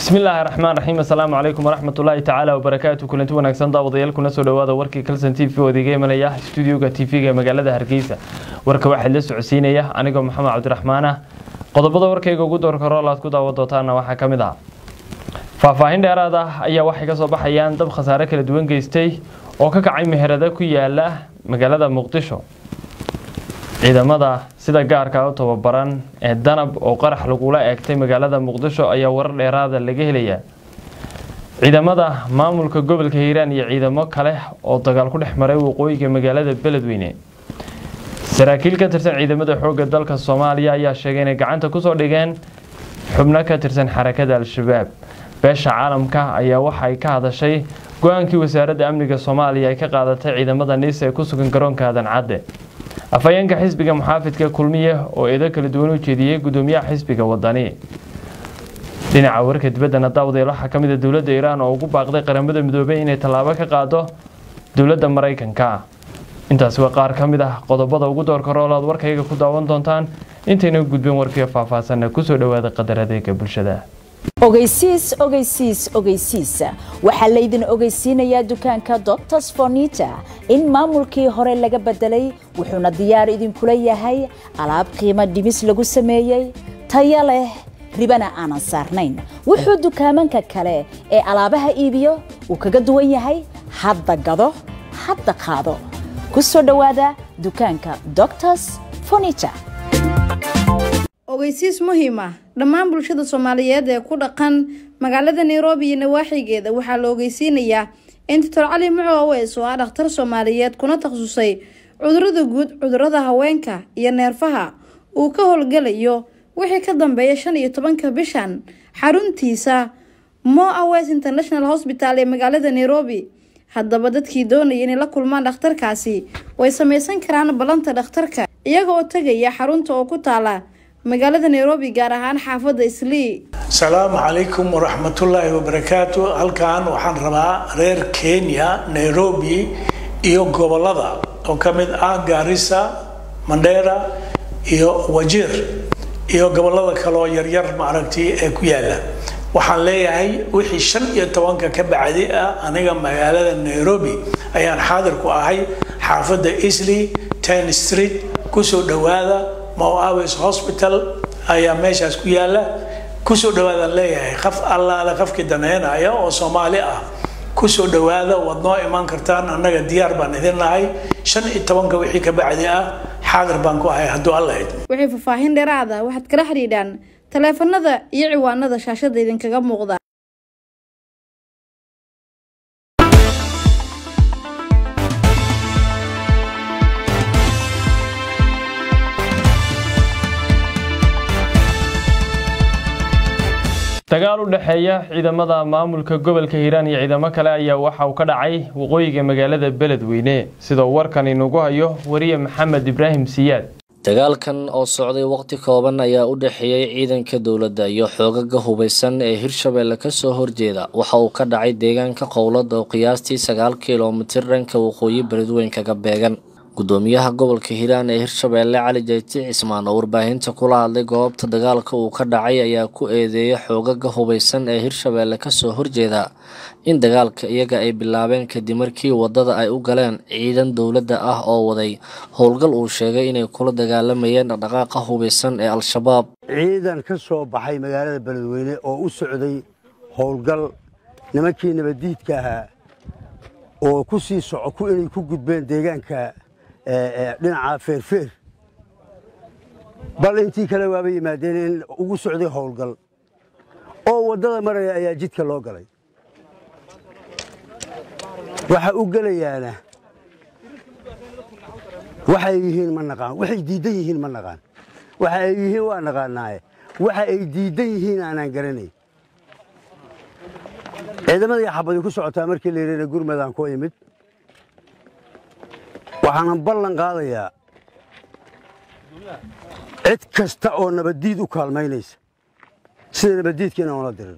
bismillaahi raxmaan raxiim assalaamu calaykum waraxmatullaahi tacaala wabarakaatu kulanti wanaagsan daawadayaal kuna soo dhowaada warkii kalson t v oo idiga imanaya stuudioga t v-ga ee magaalada hargeysa warka waxaa la socodsiinaya anigoo maxamed cabdiraxmaan ah qodobada warkayga ugu doorka rool aad ku daawan doontaana waxaa ka mid ah faahfaahin dheeraad ah ayaa waxay ka soo baxayaan dab khasaare kala duwan geystay oo ka kacay meherada ku yaala magaalada muqdisho ciidamada sida gaarka u tababaran ee danab oo qarax lagula eegtay magaalada muqdisho ayaa warar dheeraada laga helayaa ciidamada maamulka gobolka hiiraan iyo ciidamo kale oo dagaal ku dhex maray waqooyiga magaalada beledweyne saraakiil ka tirsan ciidamada xoogga dalka soomaaliya ayaa sheegay inay gacanta kusoo dhigeen xubno ka tirsan xarakada al-shabaab beesha caalamka ayaa waxay ka hadashay go-aankii wasaaradda amniga soomaaliya ay ka qaadatay ciidamada niis ee ku sugan garoonka aadan cadde afhayeenka xisbiga muxaafidka kulmiye oo eedo kala duwan u jeediyey gudoomiyaha xisbiga wadani dhinaca warka dibaddana daawadayaal waxaa ka mid a dowladda iiraan oo ugu baaqday qaramada midoobay inay tallaabo ka qaado dowladda maraykanka intaasi waa qaar ka mid ah qodobada ugu doorka roolaad warkayga ku daawan doontaan intayna gudbeen warkiga faahfaahsanna kusoo dhowaada qadar adeega bulshada ogeysiis ogeysiis ogeysiis waxaa laydin ogeysiinayaa dukaanka doctors fornita in maamulkii hore laga bedelay wuxuuna diyaar idinkula yahay alaab qiimo dhimis lagu sameeyey taya leh ribana aanan saarnayn wuxuu dukaamanka kale ee alaabaha iibiyo uu kaga duwan yahay hadda gado hadda qaado ku soo dhowaada dukaanka doctors fornita ogeysiis muhiim ah dhammaan bulshada soomaaliyeed ee ku dhaqan magaalada nairobi iyo nawaaxigeeda waxaa la ogeysiinayaa in doctor cali muco aweys oo ah dhakhtar soomaaliyeed kuna takhasusay cudurada guud cudurada haweenka iyo neerfaha uu ka howlgalayo wixii ka dambeeya shan iyo tobanka bishan xaruntiisa mo aweys international hosbital ee magaalada nairobi haddaba dadkii doonaya inay la kulmaan dhakhtarkaasi way sameysan karaan ballanta dhakhtarka iyaga oo tegaya xarunta oo ku taala magaalada nairobi gaar ahaan xaafadda islii asalaamu calaykum waraxmatullaahi wabarakaatu halkan waxaan rabaa reer kenya nairobi iyo gobolada oo ka mid ah gaarisa mandheera iyo wajiir iyo gobolada kaleoo yaryar maaragtay ee ku yaala waxaan leeyahay wixii shan iyo tobanka ka bacdi ah aniga magaalada nairobi ayaan xaadir ku ahay xaafadda isley ten street kusoo dhowaada moaves hospital ayaa meeshaas ku yaala kusoo dhawaadaan leeyahay qaf allaale qafkii daneynaya oo soomaali ah kusoo dhawaada waad noo imaan kartaan annaga diyaar baan idin nahay shan iyo tobanka wixii ka bacdi ah xaadir baan ku ahay hadduu alla idmo wixii faahfaahin dheeraada waxaad kala xidhiidhaan taleefanada iyo ciwaanada shaashada idinkaga muuqda dagaal u dhexeeya ciidamada maamulka gobolka hiiraan iyo ciidamo kale ayaa waxa uu ka dhacay waqooyiga magaalada beledweyne sidoo warkan inugu hayo wariye maxamed ibraahim siyaad dagaalkan oo socday waqti kooban ayaa u dhexeeyey ciidanka dowladda iyo xoogaga hubaysan ee hirshabeelle kasoo horjeeda waxa uu ka dhacay deegaanka qowlada oo qiyaastii sagaal kilomitir dhanka waqooyi beledweyn kaga beegan gudoomiyaha gobolka hiiraan ee hirshabeelle cali jayti cismaan oo warbaahinta kula hadlay goobta dagaalka uu ka dhacay ayaa ku eedeeyay xoogaga hubaysan ee hirshabeelle kasoo horjeeda in dagaalka iyaga ay bilaabeen kadib markii wadada ay u galeen ciidan dowladda ah oo waday howlgal uu sheegay inay kula dagaalamayeen dhaqdhaqaaqa hubaysan ee al-shabaab ciidan ka soo baxay magaalada beledweyne oo u socday howlgal nimankii nabaddiidka ahaa oo ku sii soco inay ku gudbeen deegaanka dhinaca feerfeer bal intii kale waaba yimaadeen in ugu socday howlgal oo waddada maraya ayaa jidka loo galay waxa u gelayaana waxay yihiin ma naqaan waxay diiddan yihiin ma naqaan waxa ay yihiin waa naqaanaaye waxa ay diiddan yihiin aanaan garanayn ciidamadii xabadi ku socotaa markii la yidhahna gurmadaan ku imid waxaanan ballan qaadayaa cid kasta oo nabaddiid u kaalmaynaysa sida nabaddiidkiina oona diriro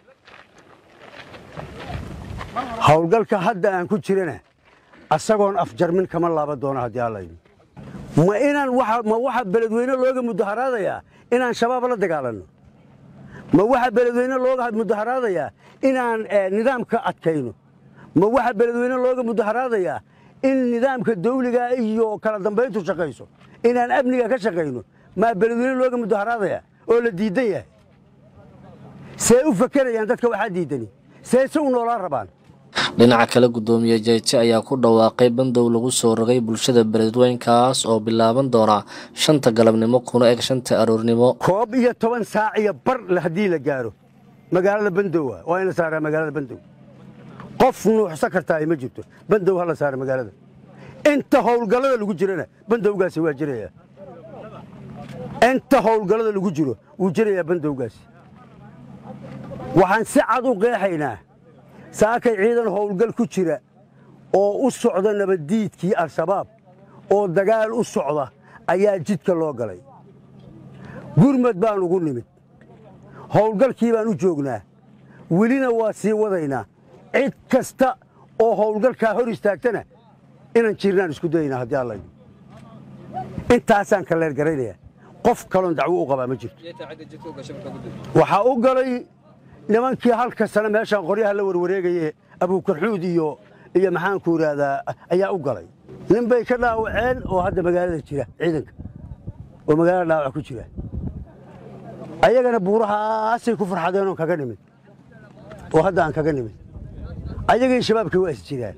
howlgalka hadda aan ku jirana asagoon afjarmin kama laaban doono haddii allaydi ma inaan ma waxa beledweyne looga mudaharaadayaa inaan shabaab la dagaalanno ma waxa beledweyne looga mudaharaadayaa inaan nidaamka adkayno ma waxa beledweyne looga mudaharaadayaa in nidaamka dawliga iyo kala dambayntu shaqayso inaan amniga ka shaqayno maa beledweyne looga mudaharaadayaa oo la diidan yahay see u fakerayaan dadka waxaa diidani see se u noolaan rabaan dhinaca kale guddoomiye jeeje ayaa ku dhawaaqay bandow lagu soo rogay bulshada beledweynkaas oo bilaaban doona shanta galabnimo kuna eg shanta aroornimo koob iyo toban saac iyo bar haddii la gaaro magaalada bandowa waa in la saaraa magaalada bandow qof nuuxsan kartaa ma jirto bandow ha la saara magaalada inta howlgallada lagu jirana bandowgaasi waa jiraya inta howlgallada lagu jiro wuu jirayaa bandowgaasi waxaan si cad u qeexaynaa saakay ciidan howlgal ku jira oo u socda nabaddiidkii al-shabaab oo dagaal u socda ayaa jidka loo galay gurmad baan ugu nimid howlgalkii baan u joognaa welina waa sii wadaynaa cid kasta oo howlgalkaa hor istaagtana inaan jirnaan isku dayaynaa haddii alla intaasaan ka leergaraynayaa qof kaloon dacwo u qabaa ma jirto waxaa u galay nimankii halka sane meeshaan qoryaha la warwareegaye abuukarxuud iyo iyo maxaanku idhaahdaa ayaa u galay nin bay ka dhaawaceen oo hadda magaalada jira ciidanka oo magaalada dhaawac ku jira ayagana buurahaasay ku farxadeen oon kaga nimid oo hadda aan kaga nimid ayagii shabaabkii waa is jiraan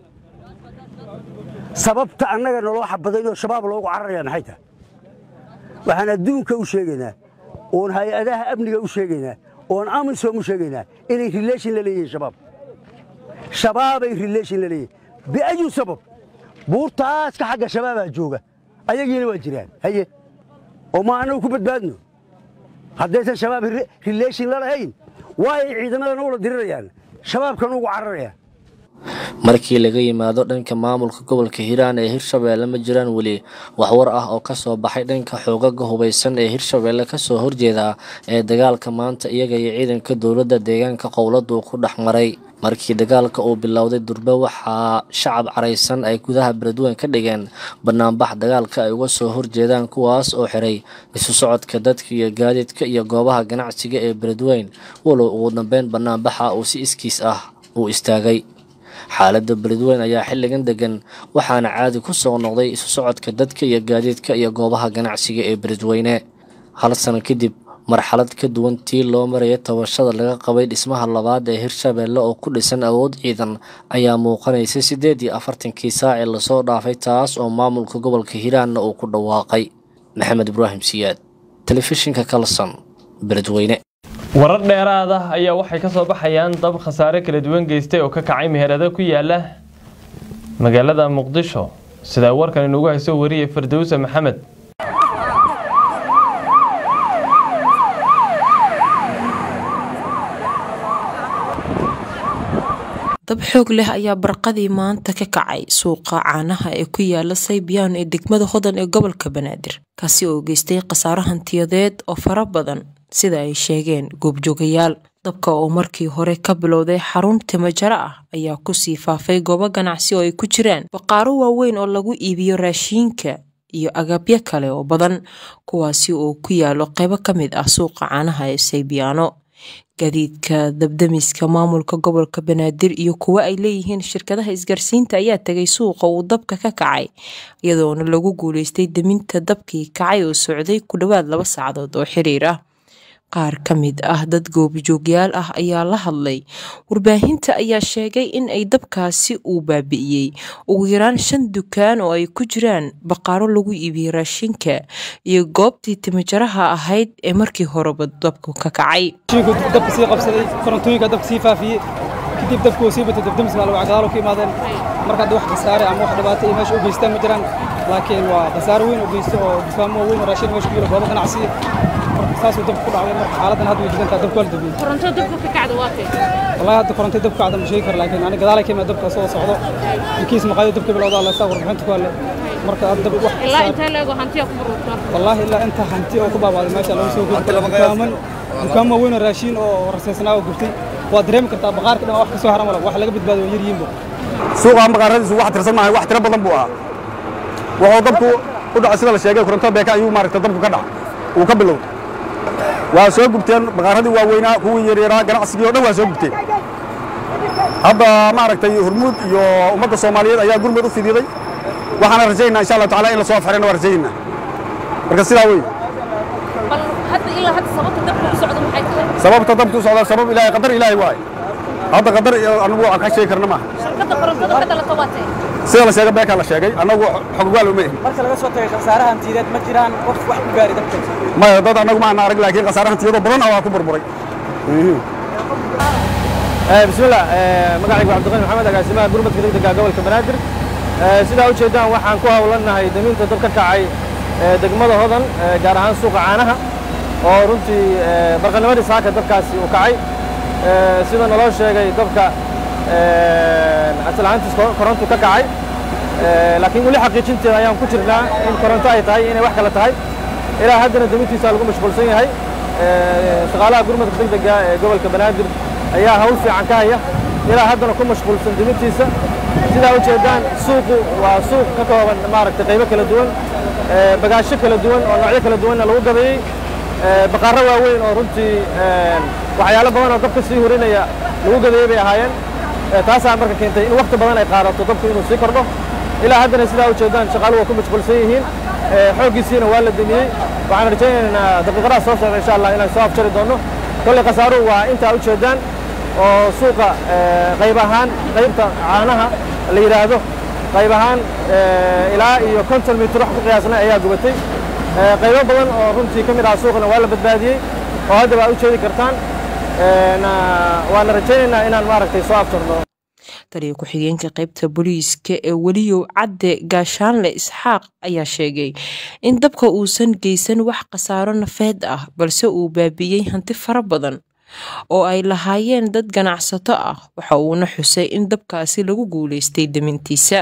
sababta annaga naloo xabadayn oo shabaab loogu cararaya maxay tahay waxaan adduunka u sheegaynaa oon hay-adaha amniga u sheegaynaa oon amisom u sheegaynaa inay rileeshin la leeyihiin shabaab shabaabay rileeshin la leeyihin biayu sabab buurtaaska xagga shabaabaa jooga ayagiina waa jiraan haye oo ma annagu ku badbaadno haddaysan shabaab rileeshin la lahayn waayay ciidamadan ula dirirayaan shabaabkan ugu cararayaan markii laga yimaado dhanka maamulka gobolka hiiraan ee hirshabeelle ma jiraan weli waxwar ah oo kasoo baxay dhanka xoogaga hubaysan ee hirshabeelle kasoo horjeeda ee dagaalka maanta iyaga iyo ciidanka dowladda deegaanka qowladdu ku dhex maray markii dagaalka uu bilowday durbe waxaa shacab caraysan ay gudaha beledweyn ka dhigeen banaanbax dagaalka ay uga soo horjeedaan kuwaas oo xiray isu socodka dadka iyo gaadiidka iyo goobaha ganacsiga ee beledweyn walow ugu dambeyn banaanbaxa uu si iskiis ah uu istaagay xaaladda beledweyn ayaa xilligan degan waxaana caadi ku soo noqday isu socodka dadka iyo gaadiidka iyo goobaha ganacsiga ee beledweyne hal sano kadib marxalad ka duwan tii loo maraya tabashada laga qabay dhismaha labaad ee hirshabeelle oo ku dhisan awood ciidan ayaa muuqanaysa siddeed iyo afartankii saac ee lasoo dhaafay taas oo maamulka gobolka hiiraanna uu ku dhawaaqay maxamed ibraahim siyaad telefishinka kalson beledweyne warar dheeraad ah ayaa waxay ka soo baxayaan dab khasaare kala duwan geystay oo ka kacay meherado ku yaala magaalada muqdisho sidaa warkan inugu hayso wariyay fardowsa maxamed dab xoog leh ayaa barqadii maanta ka kacay suuqa caanaha ee ku yaala saybiyan ee degmada hodan ee gobolka banaadir kaasi oo geystay khasaaro hantiyadeed oo fara badan sida ay sheegeen goobjoogayaal dabka oo markii hore ka bilowday xarun timajaro ah ayaa kusii faafay goobo ganacsi oo ay ku jiraan baqaaro waaweyn oo lagu iibiyo raashiinka iyo agabyo kale oo badan kuwaasi oo ku yaalo qaybo ka mid ah suuqa caanaha ee saybiyaano gaadiidka dabdamiska maamulka gobolka banaadir iyo kuwo ay leeyihiin shirkadaha isgaarsiinta ayaa tegay suuqa uu dabka ka kacay iyadoona lagu guuleystay deminta dabkii kacay oo socday ku dhowaad laba saacadood oo xiriir ah qaar ka mid ah dad goobjoogyaal ah ayaa la hadlay warbaahinta ayaa sheegay in ay dabkaasi uu baabi'iyey ugu yaraan shan dukaan oo ay ku jiraan baqaaro lagu iibiyey raashinka iyo goobtii timajaraha ahayd ee markii horeba dabku ka kacay dabka sii qabsaday korontooyinka dabka sii faafiyey kadib dabku uu sii batay dabdamiska laba gadaalo ka imaadeen marka hadda wax khasaare ama wax dhibaato iyo meesha u geystaan ma jiraan laakiin waa khasaare weyn oo geysto oo dukaamo weyn oo raashin meesha ku yiro goobo ganacsi saasuu dabka ku dhacday marka xaaladdan hadda way degantaa dabka waa la dabiyey koronto dabka ka kacda waa kay wallahi hadda koronto dabka kacda ma sheegi karo laakiin ani gadaalay ka imaad dabka soo socdo inkiis maqaayo dabka bilowda alla saa warbixinta ku halle marka hadda dab wax ilaa intee leego hantiya ku burburta wallahi ilaa inta hanti oo ku baabaaday meesha lagu soo gudbi karo dukaaman dukaamo weyn oo raashin oo rasaysnaa oo gurtay waa dareemi kartaa baqaarka dhan wax ka soo haran wala wax laga badbaado waa yar yihiinba suuqa baqaaradiisu wax tirsan maahay wax tiro badan buu ahaa wuxuu dabku u dhacay sida la sheegay koronto beeka ayuu maaragtay dabku ka dhaca uu ka bilowday waa soo gubteen baqaaradii waaweynaa kuwii yaryaraa ganacsigii o dhan waa soo gubteen hadda maaragtay hormuud iyo ummadda soomaaliyeed ayaa gurmud u fididay waxaana rajaynaa insha allahu taala in la soo afxirana waa rajaynaa marka sidaa wey bal hadda ilaa hadda sababta dabka u socdo maxay tahay sababta dabka u socdaa sabab ilaahay qadar ilaahay waay hadda qadar anigu aan ka sheegi karna maaha shirkadda korontada ka dhalata waa tahay sida la sheegay beekaa la sheegay annagu xoggaal uma ihin marka laga soo tagay khasaaraha hantiyadeed ma jiraan qof wax ku gaari dabka maya dad annagu ma ana arag laakiin khasaare hantiyadoo badan ah waa ku burburay bismillah magacaygu cabdiqani maxamed agaasimaha gurmadka degdega gobolka banaadir sidaa u jeedaan waxaan ku howlanahay daminta dab ka kacay degmada hodan gaar ahaan suuqa caanaha oo runtii barqanimadii saaka dabkaasi uu kacay sida naloo sheegay dabka aslahaantiis korontu ka kacay laakiin weli xaqiijinteeda ayaan ku jirnaa in koronto ay tahay inay wax kale tahay ilaa haddana damintiisa lagu mashquulsan yahay shaqaalaha gurmadka degdega ee gobolka banaadir ayaa hawl fiican ka haya ilaa haddana ku mashquulsan dimintiisa sidaa u jeedaan suuqu waa suuq ka kooban maaragtay qaybo kala duwan bagaasho kala duwan oo noocyo kala duwanna lagu gabeeyey baqaaro waaweyn oo runtii waxyaalo badan oo dabka sii hurinaya lagu gabeeyey bay ahaayeen taasaa marka keentay in wakti badan ay qaadato dabku inuu sii kordho ilaa haddana sidaa u jeedaan shaqaaluhu waa ku mashquulsan yihiin xooggiisiina waa la demiyey waxaan rajaynaynaa daqiiqadaha soo socda insha allah inaan soo afjari doonno kolley khasaaruhu waa intaa u jeedaan oo suuqa qayb ahaan qaybta caanaha la yidhaahdo qayb ahaan ilaa iyo konton mitir wax ku qiyaasnay ayaa gubatay qaybo badan oo runtii ka mid ah suuqna waa la badbaadiyey oo haddaba aad u jeedi kartaan waana rajaynaynaa inaan maaragtay soo afjarno taliya ku-xigeenka qaybta booliiska ee weliyow cadde gaashaanle isxaaq ayaa sheegay in dabka uusan geysan wax khasaaro nafeed ah balse uu baabi'iyey hanti fara badan oo ay lahaayeen dad ganacsato ah waxa uuna xusay in dabkaasi lagu guulaystay damintiisa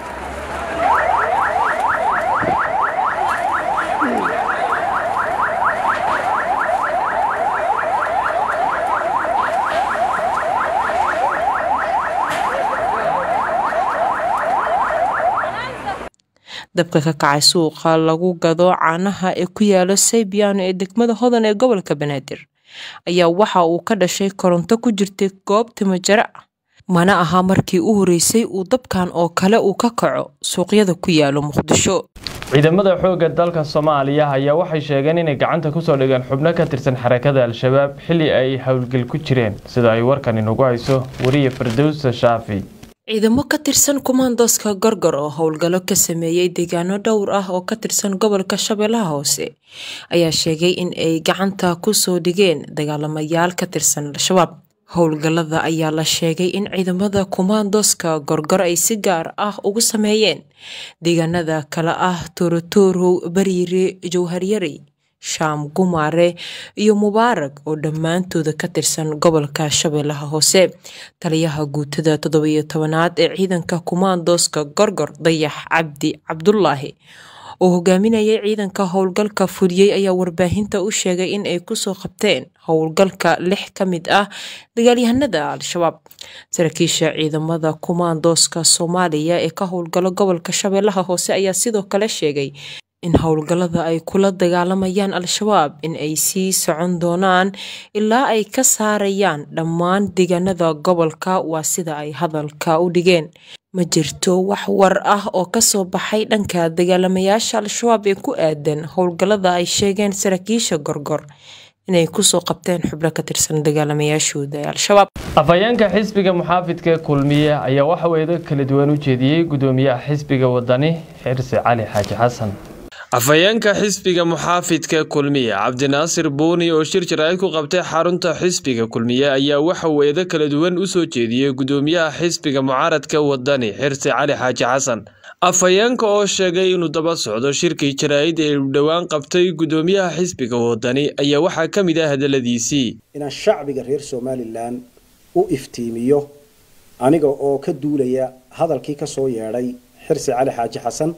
dabka ka kacay suuqa lagu gado caanaha ee ku yaala saybiyaano ee degmada hodan ee gobolka banaadir ayaa waxa uu ka dhashay koronto ku jirtay goob timajare ah mana aha markii u horeysay uu dabkan oo kale uu ka kaco suuqyada ku yaalo muqdisho ciidamada xoogga dalka soomaaliya ayaa waxay sheegeen inay gacanta kusoo dhigeen xubno ka tirsan xarakada al-shabaab xilli ay howlgel ku jireen sida ay warkan inagu hayso wariye firdowsa shaafi ciidamo ka tirsan kumaandooska gorgor oo howlgallo ka sameeyey deegaano dhowr ah oo ka tirsan gobolka shabeellaha hoose ayaa sheegay in ay gacanta kusoo dhigeen dagaalamayaal ka tirsan al-shabaab howlgallada ayaa la sheegay in ciidamada kumaandooska gorgor ay si gaar ah ugu sameeyeen deegaanada kale ah toorotorow bariire jowharyarey shaam gumaare iyo mubaarag oo dhammaantooda ka tirsan gobolka shabeellaha hoose taliyaha guutada toddobiyo tobanaad ee ciidanka kumaandooska gorgor dayax cabdi cabdulaahi oo hogaaminayay ciidanka howlgalka fuliyey ayaa warbaahinta u sheegay in ay kusoo qabteen howlgalka lix ka mid ah dagaalyahanada al-shabaab saraakiisha ciidamada kumaandooska soomaaliya ee ka howlgalo gobolka shabeellaha hoose ayaa sidoo kale sheegay in howlgallada ay kula dagaalamayaan al-shabaab in ay sii socon doonaan ilaa ay ka saarayaan dhammaan deegaanada gobolka waa sida ay hadalka u dhigeen ma jirto wax war ah oo kasoo baxay dhanka dagaalamayaasha al-shabaab ee ku aadan howlgallada ay sheegeen saraakiisha gorgor inay kusoo qabteen xubno ka tirsan dagaalamayaashooda ee al-shabaab afhayeenka xisbiga muxaafidka kulmiye ayaa waxa weedo kala duwan u jeediyey gudoomiyaha xisbiga wadani xirsi cali xaaji xasan afhayeenka xisbiga muxaafidka kulmiye cabdinaasir buuni oo shir jaraa'id ku qabtay xarunta xisbiga kulmiye ayaa waxa weedo kala duwan u soo jeediyey gudoomiyaha xisbiga mucaaradka wadani xirsi cali xaaji xasan afhayeenka oo sheegay inuu daba socdo shirkii jaraa'id ee uu dhowaan qabtay gudoomiyaha xisbiga wadani ayaa waxaa ka mid ah hadaladiisii inaan shacbiga reer somalilan u iftiimiyo aniga oo ka duulaya hadalkii ka soo yeedhay xirsi cali xaaji xasan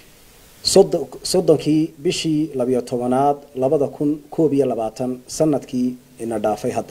soddonkii bishii labiyo tobanaad labada kun koob iyo labaatan sanadkii ina dhaafay hadda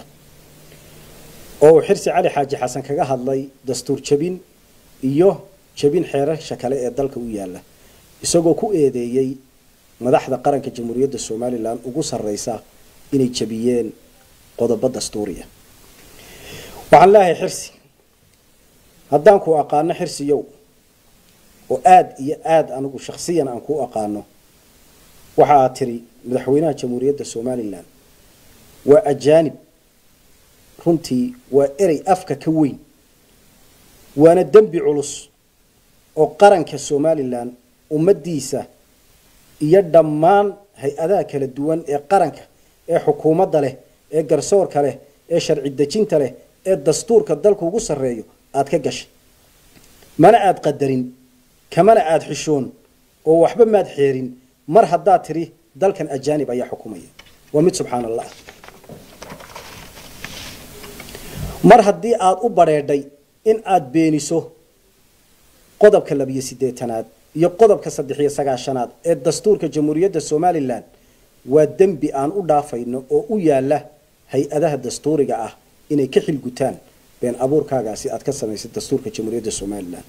oo uu xirsi cali xaaji xasan kaga hadlay dastuur jabin iyo jabin xeerasha kale ee dalka u yaala isagoo ku eedeeyey madaxda qaranka jamhuuriyadda somalilan ugu sarreysa inay jabiyeen qodobo dastuuriya waxaan leeyahay xirsi haddaan ku aqaano xirsiyow oo aada iyo aada anigu shaksiyan aan ku aqaano waxa aad tiri madaxweynaha jamhuuriyadda somalilan waa ajaanib runtii waa erey afka ka weyn waana dembi culus oo qaranka somalilan ummaddiisa iyo dhammaan hay-adaha kala duwan ee qaranka ee xukuumadda leh ee garsoorka leh ee sharci dejinta leh ee dastuurka dalka ugu sarreeyo aada ka gashay mana aada qadarin kamana aada xishoon oo waxba maad xeerin mar haddaad tidhi dalkan ajaanib ayaa xukumaya waa mid subxaan allah mar haddii aada u badheedhay in aada beeniso qodobka labiyo siddeetanaad iyo qodobka saddex iyo sagaashanaad ee dastuurka jamhuuriyadda somalilan waa dembi aan u dhaafayno oo u yaala hay-adaha dastuuriga ah inay ka xilgutaan been abuurkaagaasi aad ka samaysay dastuurka jamhuuriyadda somalilan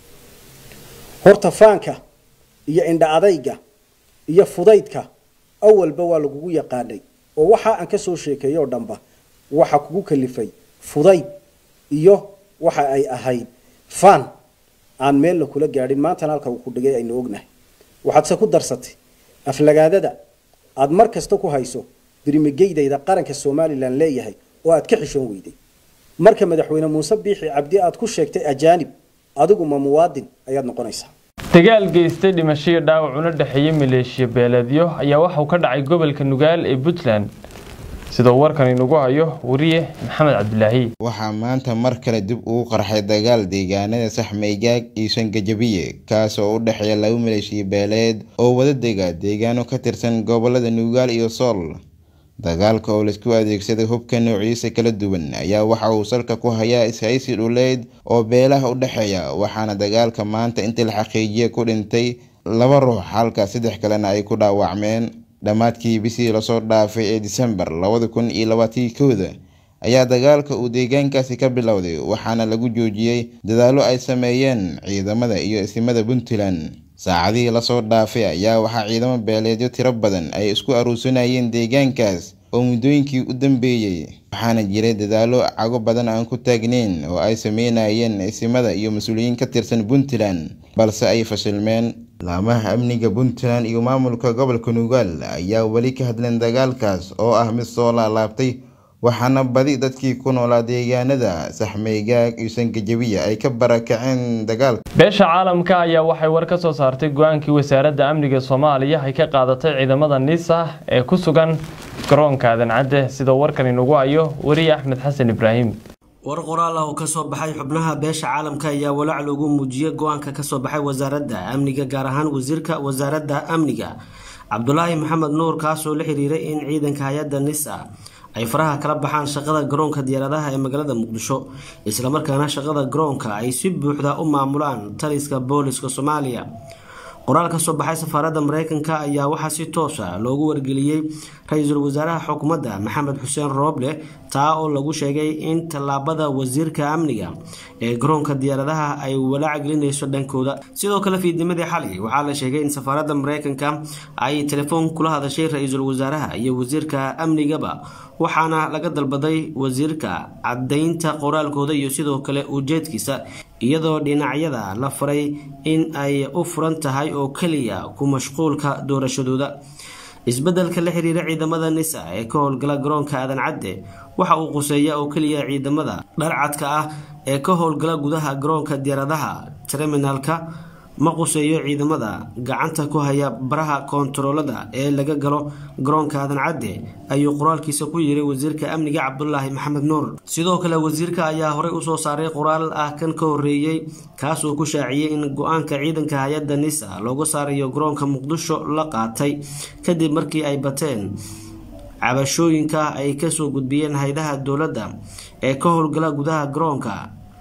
horta faanka iyo indha adayga iyo fudaydka awalba waa lagugu yaqaanay oo waxa aan ka soo sheekeeyo oo dhanba waxa kugu kalifay fudayd iyo waxa ay ahayd faan aan meelna kula gaadhin maantana halka uu ku dhigay aynu ognahay waxaadse ku darsatay aflagaadada aada mar kasta ku hayso birmigeydayda qaranka somalilan leeyahay oo aad ka xishoon weyday marka madaxweyne muuse biixi cabdi aad ku sheegtay ajaanib adigu ma muwaadin ayaad noqonaysaa dagaal geystay dhimashiyo dhaawac una dhexeeya maleeshiya beeleedyo ayaa waxauu ka dhacay gobolka nugaal ee puntland sidoo warkan inugu hayo wariye maxamed cabdilaahi waxaa maanta mar kale dib ugu qarxay dagaal deegaanada saxmaygaag iyo sangajabiye kaas oo u dhexeeya laba maleeshiya beeleed oo wada dega deegaano ka tirsan gobolada nugaal iyo sool dagaalka oo laisku adeegsaday hubka noociisa kala duwan ayaa waxa uu salka ku hayaa ishaysi dhuleed oo beelaha u dhexeeya waxaana dagaalka maanta intii la xaqiijiya ku dhintay laba ruux halka saddex kalena ay ku dhaawacmeen dhammaadkii bishii lasoo dhaafay ee disembar labada kun iyo labaatii kooda ayaa dagaalka uu deegaankaasi ka bilowday waxaana lagu joojiyey dadaallo ay sameeyeen ciidamada iyo isimada puntland saacadihii lasoo dhaafay ayaa waxaa ciidamo beeleedyo tiro badan ay isku aruursanayeen deegaankaas oo muddooyinkii u dambeeyey waxaana jiray dadaallo cago badan aan ku taagneyn oo ay sameynayeen isimada iyo mas-uuliyiin ka tirsan puntland balse ay fashilmeen laamaha amniga puntland iyo maamulka gobolka nugaal ayaa weli ka hadleen dagaalkaas oo ah mid soo laalaabtay waxaana badi dadkii ku noolaa deegaanada saxmaygaag iyo sangajabiya ay ka barakaceen dagaalka beesha caalamka ayaa waxay war ka soo saartay go-aankii wasaaradda amniga soomaaliya ay ka qaadatay ciidamada nisa ee ku sugan garoonka adancadde sida warkan inugu hayo wariye axmed xasan ibraahim war qoraal ah oo kasoo baxay xubnaha beesha caalamka ayaa walaac loogu muujiyey go-aanka kasoo baxay wasaaradda amniga gaar ahaan wasiirka wasaaradda amniga cabdulaahi maxamed nuur kaasoo la xiriiray in ciidanka hay-adda nisa ay faraha kala baxaan shaqada garoonka diyaaradaha ee magaalada muqdisho islamarkaana shaqada garoonka ay si buuxda u maamulaan taliska booliska soomaaliya qoraal ka soo baxay safaaradda mareykanka ayaa waxaa si toosa loogu wargeliyey ra-iisul wasaaraha xukuumadda maxamed xuseen rooble taa oo lagu sheegay in tallaabada wasiirka amniga ee garoonka diyaaradaha ay walaac gelinayso dhankooda sidoo kale fiidnimadii xalay waxaa la sheegay in safaaradda mareykanka ay telefoon kula hadashay ra-iisul wasaaraha iyo wasiirka amnigaba waxaana laga dalbaday wasiirka caddaynta qoraalkooda iyo sidoo kale ujeedkiisa iyadoo dhinacyada la faray in ay u furan tahay oo keliya ku mashquulka doorashadooda isbeddelka la xiriira ciidamada nisa ee ka howlgala garoonka aadan cadde waxa uu quseeya oo keliya ciidamada dharcadka ah ee ka howlgala gudaha garoonka diyaaradaha terminalka ma quseeyo ciidamada gacanta ku haya baraha koontaroolada ee laga galo garoonka aadan cadde ayuu qoraalkiisa ku yiri wasiirka amniga cabdulaahi maxamed nuur sidoo kale wasiirka ayaa horey usoo saaray qoraal ah kan ka horeeyey kaasoo ku shaaciyey in go-aanka ciidanka hay-adda nisa looga saarayo garoonka muqdisho la qaatay kadib markii ay bateen cabashooyinka ay kasoo gudbiyeen hay-adaha dowladda ee ka howlgala gudaha garoonka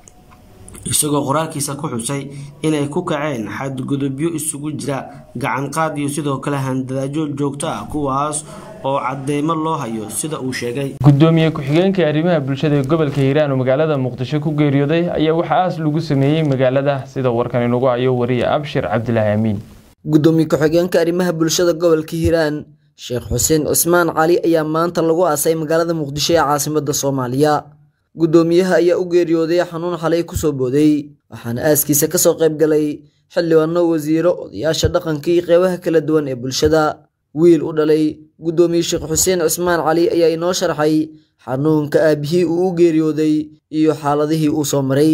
isagoo qoraalkiisa ku xusay inay ku kaceen xadgudubyo isugu jira gacanqaad iyo sidoo kale handadaajo joogto ah kuwaas oo cadeymo loo hayo sida uu sheegay gudoomiye ku-xigeenka arrimaha bulshada ee gobolka hiiraan oo magaalada muqdisho ku geeriyooday ayaa waxaa aas lagu sameeyey magaalada sida warkan inugu hayo wariye abshir cabdilaahi amiin gudoomiye ku-xigeenka arrimaha bulshada gobolka hiiraan sheekh xuseen cismaan cali ayaa maanta lagu aasay magaalada muqdisho ee caasimada soomaaliya guddoomiyaha ayaa u geeriyooday xanuun xalay kusoo booday waxaana aaskiisa kasoo qayb galay xildhibaano wasiiro odayaasha dhaqanka iyo qeybaha kala duwan ee bulshada wiil u dhalay guddoomiye sheekh xuseen cismaan cali ayaa inoo sharxay xanuunka aabihii uu u geeriyooday iyo xaaladihii uu soo maray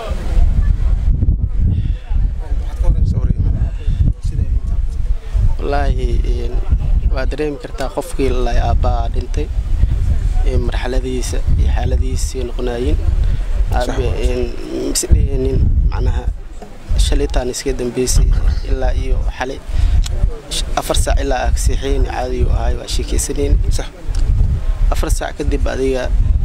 wallaahi waa dareemi kartaa qofkii lalay aabbaa dhintay marxaladiisa iyo xaaladiisii noqonayin misdheheenin macnaha shalitaan iska dambeysay ilaa iyo xalay afar saac ilaa aa kaseexeyn caadiyu ahay waa sheekeysaneyn afar saac kadib adiga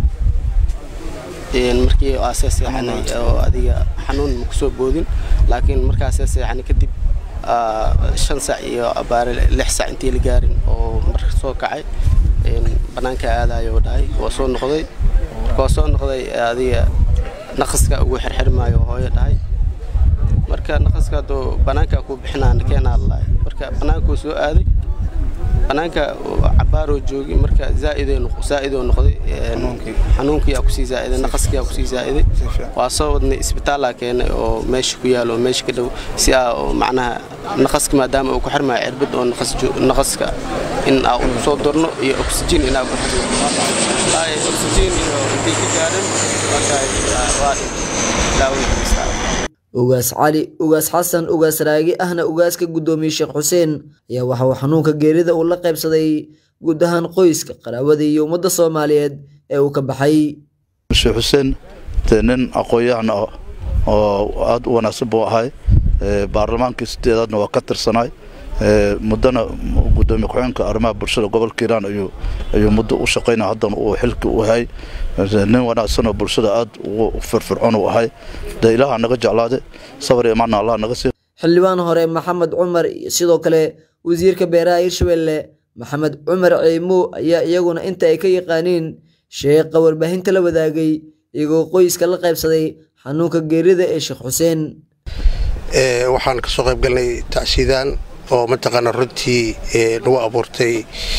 markii aasee seexanay oo adiga xanuun ma kusoo boodin laakiin markaasee seexanay kadib shan saac iyo abaare lix saac intii la gaarin oo mar soo kacay banaanka aadayo dhahay waa soo noqday marka waa soo noqday adiga naqaska ugu xirxirmaayo hooyo dhahay marka naqaska hadduu banaanka ku bixinaan keenaa lahay marka banaankuu soo aaday banaanka cabaaroo joogi marka zaaidoo noqday xanuunkii aa kusii zaaiday naqaskii aa kusii zaa'iday waa soo wadnay isbitaallaa keenay oo meesha ku yaalo oo meesha ka dhow si aa macnaha naqaska maadaama uu ku xirmaayo cirbad oo naqaska in aa u soo durno iyo oxygen in aa ku xirno oxygen iyo intay ka gaadhan markaa waa daawada haystaa ugaas cali ugaas xasan ugaas raagi ahna ugaaska guddoomiye sheekh xuseen ayaa waxa uu xanuunka geerida uu la qaybsaday guud ahaan qoyska qaraabada iyo ummadda soomaaliyeed ee uu ka baxay sheekh xuseen dee nin aqoon-yahan ah oo aada u wanaagsan buu ahay baarlamaankii sideedaadna waa ka tirsanaay muddana gudoomiye ku-xeenka arrimaha bulshada gobolka hiiraan ayuu ayuu muddo u shaqaynaya haddana uu xilki u hay nin wanaagsanoo bulshada aada ugu firfircoon u ahay dee ilaaha naga jeclaade sabar iyo macna allah naga sii xildhibaan hore maxamed cumar iyo sidoo kale wasiirka beeraha hirshabelle maxamed cumar ciimo ayaa iyaguna inta ay ka yaqaaniin sheeqa warbaahinta la wadaagay iyagoo qoyska la qaybsaday xanuunka geerida ee sheekh xuseen waxaan kasoo qayb galnay tacsiidaan oo mataqaanaa runtii nagu abuurtay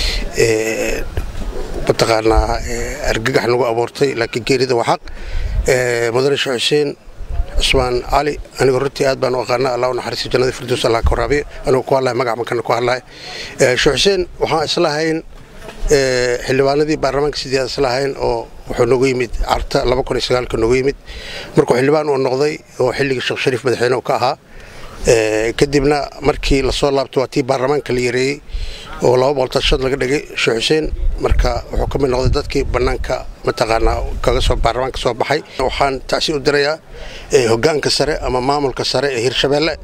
mataqaanaa argagax nagu abuurtay laakiin geerida waa xaq mudane sheekh xuseen cusmaan cali anigu runtii aad baan u aqaana allah u naxariisto jannada firdows allah ka waraabiyo anigu ku hadlahay magac makana ku hadlahay sheekh xuseen waxaan islahayn xildhibaanadii baarlamaanka sideed islahayn oo wuxuu nagu yimid carta laba kun iyo sagaalka nagu yimid markuu xildhibaan uu noqday oo xilligii sheekh shariif madaxweyne uu ka ahaa kadibna markii lasoo laabtay waa tii baarlamaanka la yareeyey oo laba boqol tan shan laga dhigay sheekh xuseen marka wuxuu ka mid noqday dadkii bannaanka mataqaanaa kaga soo baarlamaanka soo baxay waxaan tacsi u dirayaa hoggaanka sare ama maamulka sare ee hirshabeelle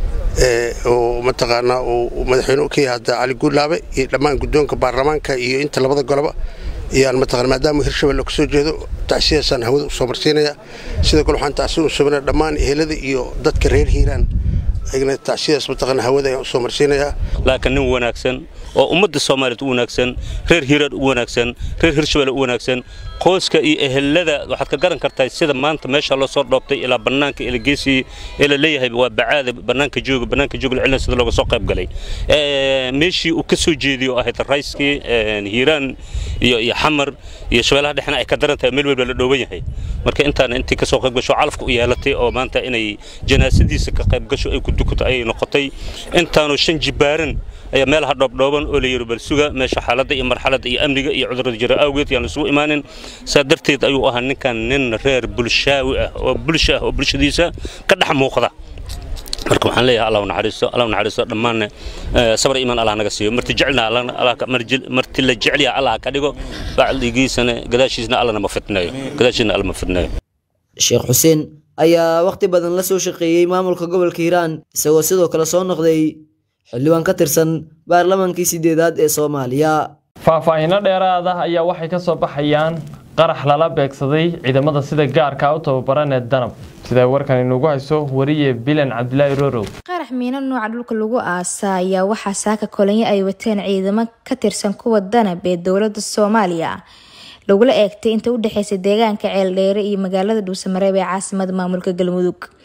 oo mataqaanaa uu madaxweyne u ka yahay hadda cali guulaabe iyo dhammaan guddoonka baarlamaanka iyo inta labada goloba ayaan mataqana maadaama hirshabelle kasoo jeedo tacsiyaasaan hawada u soo marsiinaya sidoo kale waxaan tacsi u sameynaya dhammaan ehelada iyo dadka reer hiiraan ayagana tacsiyaas mataqana hawada ayaan usoo marsiinayaa laakiin nin wanaagsan oo ummadda soomaaliyeed u wanaagsan reer hiiraan u wanaagsan reer hirshabelle u wanaagsan qoyska iyo ehelada waxaad ka garan kartaa sida maanta meesha loo soo dhoobtay ilaa bannaanka ila geesii ee la leeyahay waa bacaada bannaanka jooga bannaanka jooga la cilina sida looga soo qayb galay meeshii uu ka soo jeediyo oo ahayd rayskii hiiraan iyo iyo xamar iyo shabeellaha dhexna ay ka daran tahay meel walba la dhooban yahay marka intaana intii ka soo qayb gasho calafka u yeelatay oo maanta inay janaasadiisa ka qayb gasho ay ku dukato ayay noqotay intaanu shan jibaaran ayaa meelaha dhoobdhooban oo la yidhi bal suga meesha xaaladda iyo marxaladda iyo amniga iyo cudurrada jira awgeed yaan isugu imaanin saa darteed ayuu ahaa ninkan nin reer bulshaawi ah oo bulsha ah oo bulshadiisa ka dhex muuqda marka waxaan leeyahay allah naxariisto allah naxariisto dhammaanna sabar iimaan allah naga siiyo marti jecelna marti la jecel yahay allah ka dhigo bacdigiisana gadaashiisna allah nama fitneeyo gadaashiisna allah ma fitneeyo sheekh xuseen ayaa waqti badan la soo shaqeeyey maamulka gobolka hiiraan isagoo sidoo kale soo noqday xildhibaan ka tirsan baarlamaankii sideedaad ee soomaaliya faahfaahinno dheeraada ayaa waxay ka soo baxayaan qarax lala beegsaday ciidamada sida gaarka u tababaran ee danab sida warkan inugu hayso wariye bilan cabdilaahi rorow qarax miino nooca dhulka lagu aasa ayaa waxaa saaka kolanyo ay wateen ciidamo ka tirsan kuwa danab ee dowlada soomaaliya lagula eegtay inta u dhexeysa deegaanka ceeldheere iyo magaalada dhuusamareeb ee caasimada maamulka galmudug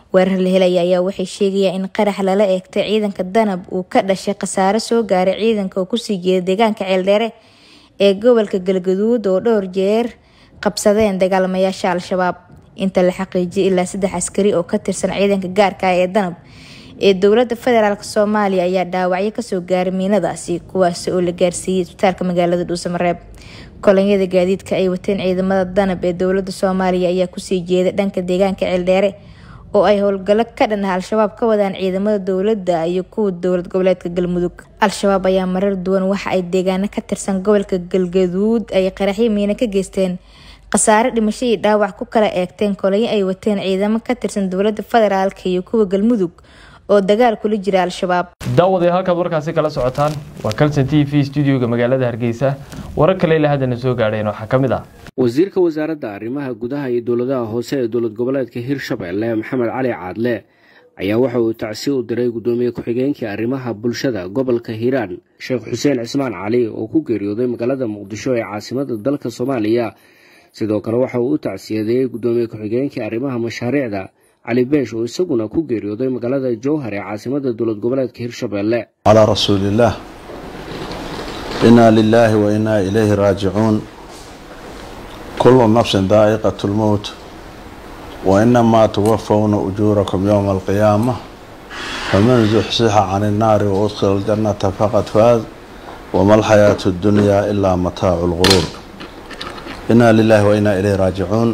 weerar la helaya ayaa waxay sheegayaan in qarax lala eegtay ciidanka danab uu ka dhashay khasaare soo gaaray ciidanka oo kusii jeeda deegaanka ceeldheere ee gobolka galgaduud oo dhowr jeer qabsadeen dagaalamayaasha al-shabaab inta la xaqiijiyay ilaa saddex askari oo ka tirsan ciidanka gaarka ah ee danab ee dowlada federaalk soomaaliya ayaa dhaawacyo kasoo gaaray miinadaasi kuwaasi oo la gaarsiiyey isbitaalka magaalada dhuusamareeb kolonyada gaadiidka ay wateen ciidamada danab ee dowlada soomaaliya ayaa kusii jeeda dhanka deegaanka ceeldheere oo ay howlgallo ka dhan ah al-shabaab ka wadaan ciidamada dowladda iyo kuwa dowlad goboleedka galmudug al-shabaab ayaa marar duwan waxa ay deegaano ka tirsan gobolka galgaduud ay qaraxyo miino ka geysteen khasaare dhimasho iyo dhaawac ku kala eegteen kolonyo ay wateen ciidamo ka tirsan dowlada federaalk iyo kuwa galmudug oo dagaal kula jira al-shabaab daawadayaal halkaad warkaasi kala socotaan waa calson t v studioga magaalada hargeysa warar kale ilaa haddana soo gaadheen waxaa ka mid ah wasiirka wasaaradda arrimaha gudaha iyo dowladaha hoose ee dowlad goboleedka hirshabelle maxamed cali caadle ayaa waxa uu tacsi u diray guddoomiye ku-xigeenkii arrimaha bulshada gobolka hiiraan sheekh xuseen cismaan cali oo ku geeriyooday magaalada muqdisho ee caasimada dalka soomaaliya sidoo kale waxa uu u tacsiyadeeyey guddoomiye ku-xigeenkii arrimaha mashaariicda cali beesh oo isaguna ku geeriyooday magaalada jowhar ee caasimada dowlad goboleedka hirshabelle calaa rasuuliillaah innaa lilaahi wa innaa ilayhi raajicuun kullu nafsin daa'iqatu lmowt wa inamaa tuwafawna ujuurakum yowma alqiyaama faman zuxsixa can innaari wa udkhila aljannata faqad faaz wama alxayaatu ddunyaa ilaa mataacu lguruur innaa lilaahi wa innaa ilayhi raajicuun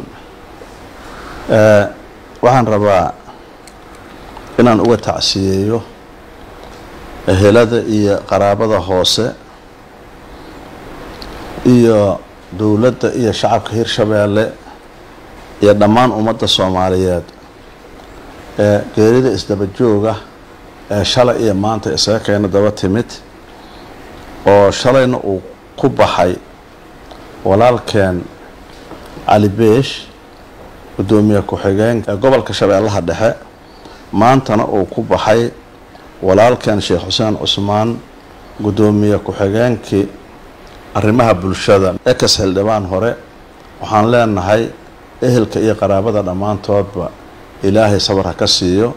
waxaan rabaa inaan uga tacsiyeeyo ehelada iyo qaraabada hoose iyo dowladda iyo shacabka hirshabeelle iyo dhammaan ummadda soomaaliyeed ee geerida isdaba jooga ee shalay iyo maanta isaga keena daba timid oo shalayna uu ku baxay walaalkeen cali beesh guddoomiye ku-xigeen ee gobolka shabeellaha dhexe maantana uu ku baxay walaalkeen sheekh xuseen cusmaan guddoomiye ku-xigeenkii arrimaha bulshada ex xildhibaan hore waxaan leenahay ehelka iyo qaraabada dhammaantoodba ilaahay sabar ha ka siiyo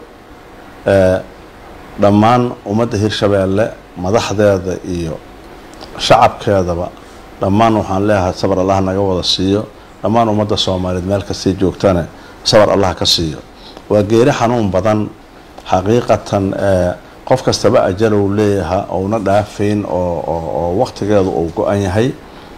dhammaan ummadda hirshabeelle madaxdeeda iyo shacabkeedaba dhammaan waxaan leeyahay sabar allah naga wada siiyo dhammaan ummadda soomaaliyeed meel kastay joogtane sabar allah ka siiyo waa geeri xanuun badan xaqiiqatan qof kastaba ajalow leeyaha ouna dhaafayn oo waqtigeedu uu go-an yahay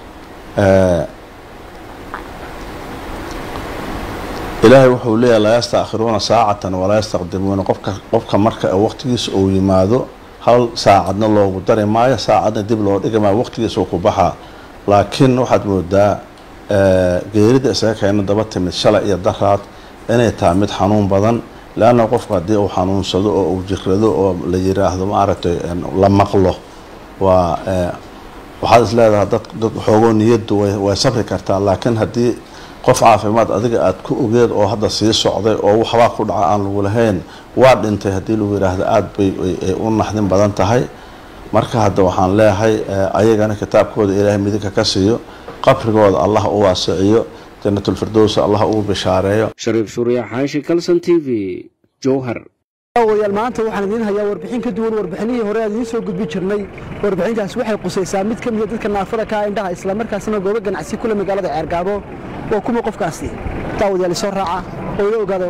ilaahay wuxuu leeyahay laa yastaakhiruuna saacatan walaa yastaqdimuuna qofka qofka marka waqtigiisa uu yimaado hal saacadna loogu dari maayo saacadna dib loo dhigi maayo waqtigiisa ku baxaa laakiin waxaad moodaa geerida isaga keena daba timid shalay iyo daraad inay tahay mid xanuun badan leanna qofku haddii uu xanuunsado oo uu jirado oo la yiraahdo maaragtay la maqlo waa waxaad is leedahay dad dad xoogoo niyaddu way way sabri kartaa laakiin haddii qof caafimaad adiga aad ku ogeed oo hadda sii socday oo waxbaa ku dhaca aan lagu lahayn waa dhintay haddii lagu yiraahdo aada bay u naxdin badan tahay marka hadda waxaan leeyahay ayagana kitaabkooda ilaahay midigka ka siiyo qabrigooda allah u waasiciyo janatulfirdows allah ugu bishaareeyo shariif shuuriya xaashi kalson t v jowhar wayaal maanta waxaan idiin hayaa warbixin ka duwan warbixinihii hore aan idiin soo gudbin jirnay warbixintaas waxay qusaysaa mid ka mida dadka naafada ka indhaha islamarkaasina goobo ganacsi kule magaalada ceergaabo waa kuma qofkaasi daawadayaal isoo raaca oo ila ogaada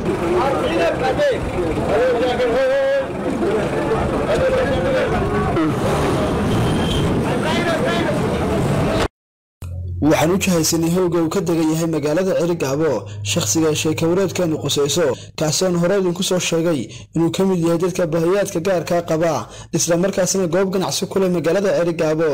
waxaan u jahaysanay howga uu ka degan yahay magaalada cerigaabo shakhsiga sheekawareedkeenu qusayso kaasiaan hore idinku soo sheegay inuu ka mid yahay dadka bahiyaadka gaarkaa qaba islamarkaasina goob ganacsi ku leh magaalada cerigaabo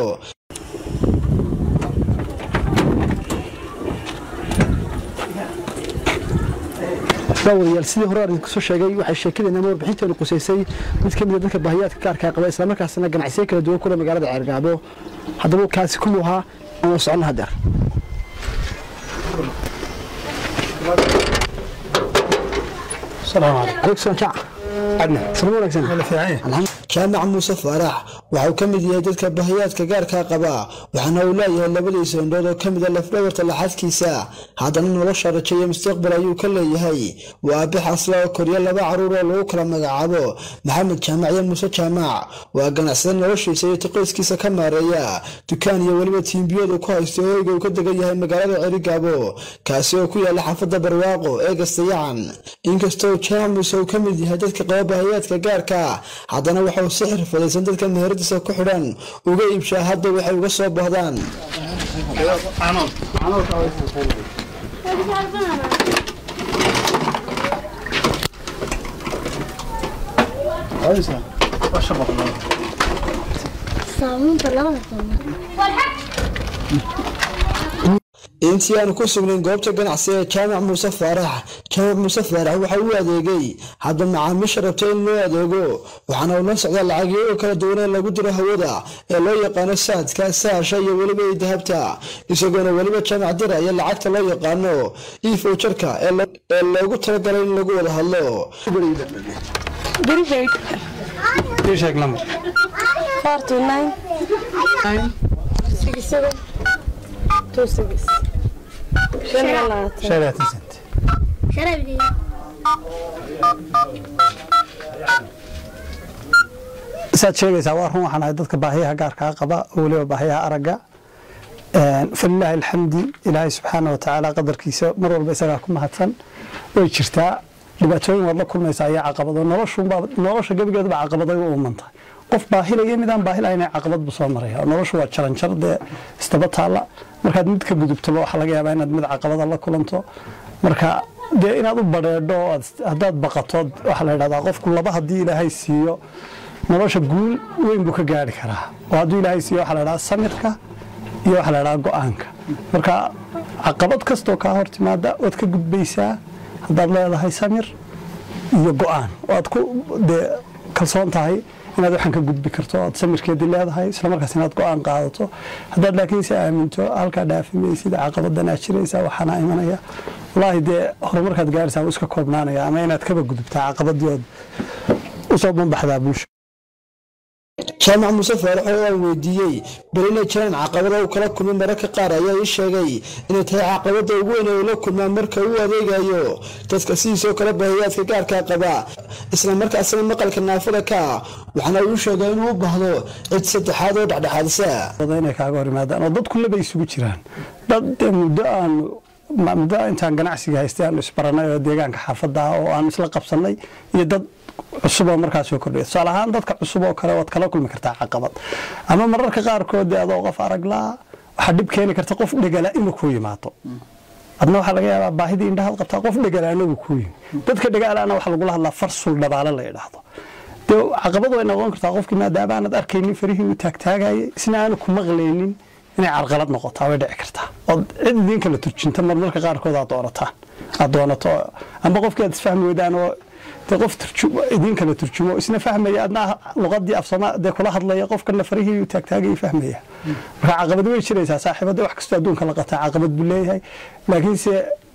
daawadayaal sidii hore aan idinku soo sheegay waxay sheekadeena ama warbixinteenu qusaysay mid ka mid a dadka baahiyaadka gaarkaa qaba islamarkaasina ganacsiyo kala duwan kule magaalada ceergaabo haddaba kaasi kumuu ahaa aan soconna hadeer jaamac muuse faarax waxauu ka mid yahay dadka bahiyaadka gaarkaa qaba waxaana uu leeyahay labadiisa indhood oo ka mid a lafdhabarta laxadkiisa haddana nolosha rajo iyo mustaqbal ayuu ka leeyahay waa aabe xasla oo koriya laba caruur oo lagu kala magacaabo maxamed jaamac iyo muuse jaamac waa ganacsada noloshiisa iyo tiqoyskiisa ka maareeya dukaan iyo weliba tiimbiyadu ku haysto hoyga uu ka degan yahay magaalada cerigaabo kaasi oo ku yaala xaafadda barwaaqo ee gastayacan inkastoo jaamac muuse uu ka mid yahay dadka qaba bahiyaadka gaarka haddana waxauu si xirfadaysan dadka meheradiisa ku xidhan uga iibshaa hadda waxay uga soo bahdaan intii aanu ku sugnayn goobta ganacsi ee jaamac muuse faarax jaamac muuse faarax waxa uu adeegay hadda macaamiisha rabta in loo adeego waxaana uu la socdaa lacagyo oo kala duwan ee lagu diro hawada ee loo yaqaano saadka saasha iyo weliba idahabta isagoona weliba jaamac dira iyo lacagta loo yaqaano iifowjarka ee loogu talagalay in lagu wada hadlo saad sheegaysaa waa run waxaan ahay dadka baahiyaha gaarkaa qaba oo weliba baahiyaha aragga falilaahi alxamdi ilaahay subxaana wa tacaala qadarkiisa mar walba isagaa ku mahadsan way jirtaa dhibaatooyin waad la kulmaysaa iyo caqabado nolosha gebigeeduba caqabaday u uumantahay qof baahilaya midaan baahilahayn caqabad buu soo maraya noloshu waa jaranjar dee istaba taalla markaad mid ka gudubtoba waxaa laga yaabaa inaad mid caqabada la kulanto marka dee inaad u badheedho haddaad baqatood waxaa la yidhahdaa qofku laba haddii ilaahay siiyo nolosha guul weyn buu ka gaari karaa oo hadduu ilaahay siiyo waxaa la yidhahdaa samirka iyo waxaa la yidhahdaa go-aanka marka caqabad kastoo kaa hor timaada waad ka gudbaysaa haddaad leedahay samir iyo go-aan oo aad ku dee kalsoon tahay inaad waxaan ka gudbi karto oad samirkeedii leedahay islamarkaas inaad go-aan qaadato haddaad laakiinse aaminto halkaa dhaafimaysid caqabadanaa jiraysa waxaana imanaya wallaahi dee horumarkaad gaaraysaa wuu iska koobnaanaya ama inaad kaba gudubtaa caqabadii ood usoo banbaxdaa bulsha jaamac muuse faarax oo aan weydiiyey bal inay jiraan caqabada uu kala kulmay mararka qaar ayaa ii sheegay inay tahay caqabada ugu weyn ee uu la kulmaa marka uu adeegayo dadka sidiisoo kale bahiyaadka gaarkaa qaba isla markaasina maqalka naafada ka waxaana uu sheegay inuu u baahdo cid saddexaad oo dhexdhexaadisa inay kaaga hor yimaadaan oo dadku laba isugu jiraan dad muddo aan muddo intaan ganacsiga haystay aanu isbaranay oo deegaanka xaafadda ah oo aan isla qabsanay iyo dad cusub oo markaas soo kordhiya tusaale ahaan dadka cusub oo kale waad kala kulmi kartaa caqabad ama mararka qaarkood dee adoo qof araglaa waxaa dhib keeni karta qof dhegala inuu kuu yimaado adna waxaa laga yaabaa baahidii indhahaad qabtaa qof dhegalaana uu kuu yimi dadka dhegalaana waxaa lagula hadlaa farsul dhabaale la idhaahdo dee caqabad way noqon kartaa qofkii maadaama aanad arkaynin farihii uu taagtaagayay isna aanu ku maqlaynin inay carqalad noqotaa way dhici kartaa ood cid idiin kala turjinta marmarka qaarkood aad doonataan aad doonato amba qofkii aad isfahmi weydaan oo dee qof idiin kala turjumo isna fahmaya adna luqadii afsama dee kula hadlaya qofkana farihii taagtaagaya fahmaya marka caqabad way jiraysaa saaxiibada wax kastoo adduunka la qataa caqabad buu leeyahay laakiinse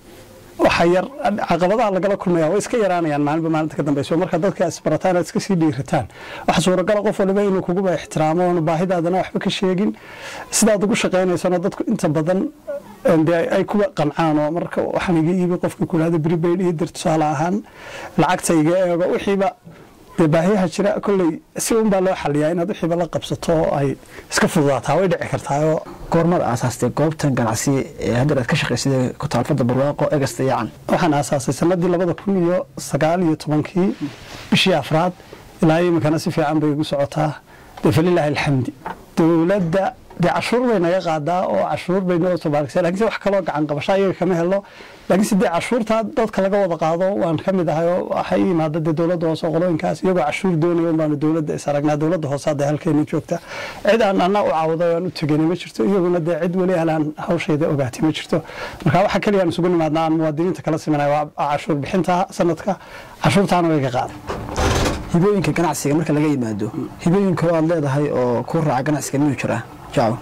waxa yar caqabadaha lagala kulmaya way iska yaraanayaan maalinba maalinta ka dambeyso marka dadka isbarataan aad iska sii dhiirataan waxa suuragala qof waliba inuu kuguba ixtiraamo oonu baahidaadana waxba ka sheegin sidaad ugu shaqaynaysana dadku inta badan dee ay kuwa qancaan oo marka waxaan iga iibi qofka ku dhahda prepaid ii dir tusaale ahaan lacagta iga eego wixiiba dee baahiyaha jira kolley si un baa loo xaliyaa inaad wixiiba la qabsato oo ay iska fududaataa way dhici kartaa oo goormada aasaastay goobtan ganacsi ee haddeer aad ka shaqaysid ku taalfada barwaaqo egasta yacan waxaan aasaasay sanadii labada kun iyo sagaal iyo tobankii bishii afraad ilaa iminkana si fiican bay igu socotaa dee falilaahi alxamdi dowladda dee cashuur bay naga qaadaa oo cashuur bay noo tabaarkisa lakiinse wax kaloo gacan qabasho ayaga kama helo laakiinse dee cashuurtaa dadka laga wada qaado waan ka mid ahay oo waxay yimaada dee dowladda hoose qolooyinkaas iyagoo cashuur doonaya un baanu dowladda is aragnaa dowladda hoose hadda halkeena joogta cid aan anna u caawaday aan u teganay ma jirto iyaguna dee cid weli halaan hawshayda ogaatay ma jirto marka waxa keliya aan isugu nimaadna aan muwaadiniinta kala simanay waa cashuur bixinta sanadka cashuurtaana way ka qaaday hibooyinka ganacsiga marka laga yimaado hibooyinka oo aad leedahay oo kuu raaca ganacsiga miyuu jiraa jaaco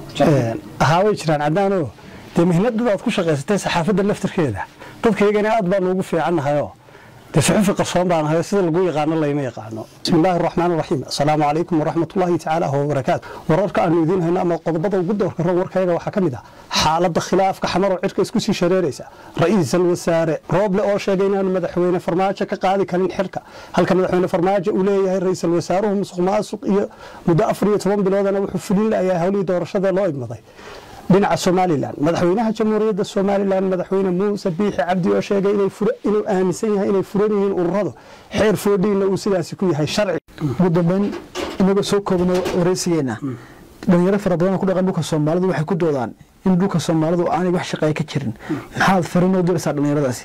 ahaa way jiraan caddaanoo dee mihnadada aad ku shaqaysatay saxaafadda laftirkeeda dadkaygana aad baanu ugu fiicannahayoo dee suxufi qarsoon baan ahay sida lagu yaqaano layma yaqaano bismi illaahi araxmaan araxiim assalaamu calaykum waraxmatullaahi tacaala wabarakaatu wararka aanu idiin hayno ama qodobada ugu doorka ro warkayaga waxaa ka mid ah xaaladda khilaafka xamaroo cirka isku sii shareeraysa ra-iisal wasaare rooble oo sheegay inaanu madaxweyne farmaajo ka qaadi karin xilka halka madaxweyne farmaajo uu leeyahay ra-iisal wasaaruhu musuq maasuq iyo muddo afar iyo toban biloodana wuxuu fulin layahay howlihii doorashada loo igmaday dhinaca somalilan madaxweynaha jamhuuriyadda somalilan madaxweyne muuse biixi cabdi oo sheegay inuu aaminsan yahay inay furan yihiin ururadu xeer foodhiina uu sidaasi ku yahay sharci ugu dambeyn inagoo soo koobno wareysigeena dhalinyaro fara badan oo ku dhaqan dhulka soomaalidu waxay ku doodaan in dhulka soomaalidu aanay wax shaqeeya ka jirin maxaad fariin u diraysaa dhalinyaradaasi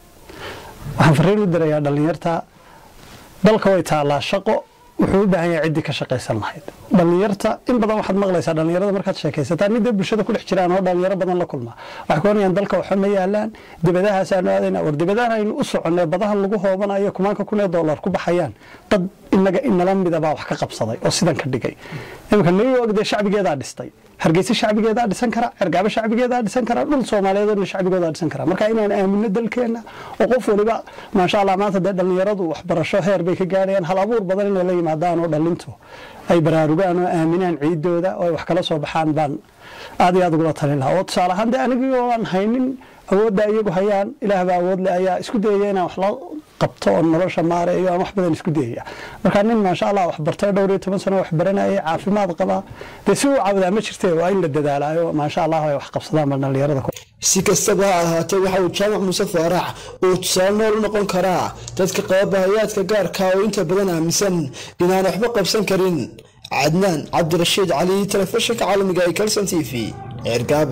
waxaan fariin u dirayaa dhalinyarta dalka way taallaa shaqo wuxuu u baahan yahay ciddii ka shaqaysan lahayd dhalinyarta in badan waxaad maqlaysaa dhalinyarada markaad sheekaysataa midda bulshada ku dhex jiraan oo dhalinyaro badan la kulma waxay ku oranayaan dalka waxa ma yaalaan dibadahaasaan aadayna war dibadahan aynu u soconnay badahan lagu hoobanayo kumaanka kun ee dollar ku baxayaan dad inaga inala midabaa wax ka qabsaday oo sidan ka dhigay iminka new york dee shacbigeedaa dhistay hargeysa shacbigeedaa dhisan kara cergaabo shacbigeedaa dhisan kara dhul soomaaliyeedna shacbigoodaa dhisan kara marka inaan aamino dalkeenna oo qof waliba maasha allah maanta dee dhallinyaradu waxbarasho heer bay ka gaadhayaan hal abuur badan inay la yimaadaan oo dhallintu ay baraarugaan oo aaminaan ciidooda oo ay wax kala soo baxaan baan aad iyo aad ugula talin lahaa oo tusaale ahaan dee anigii oo aan haynin awoodda iyagu hayaan ilaahbaa awood leh ayaa isku dayaya inaan wax la qabto oo nolosha maareeyo aan wax badan isku dayaya marka nin maasha allah wax bartay dhowr iyo toban sano wax baranayay caafimaad qabaa dee si uu caawadaa ma jirte waa in la dadaalaayo maasha allah ay wax qabsadaan bal dhallinyarada si kastaba ha ahaatee waxa uu jaamac muuse faarax uu tusaale nool u noqon karaa dadka qaba bahayaadka gaarka oo inta badan aaminsan inaan waxba qabsan karin cadnaan cabdirashiid cali telefishinka caalamiga ee kalson t v ceergaab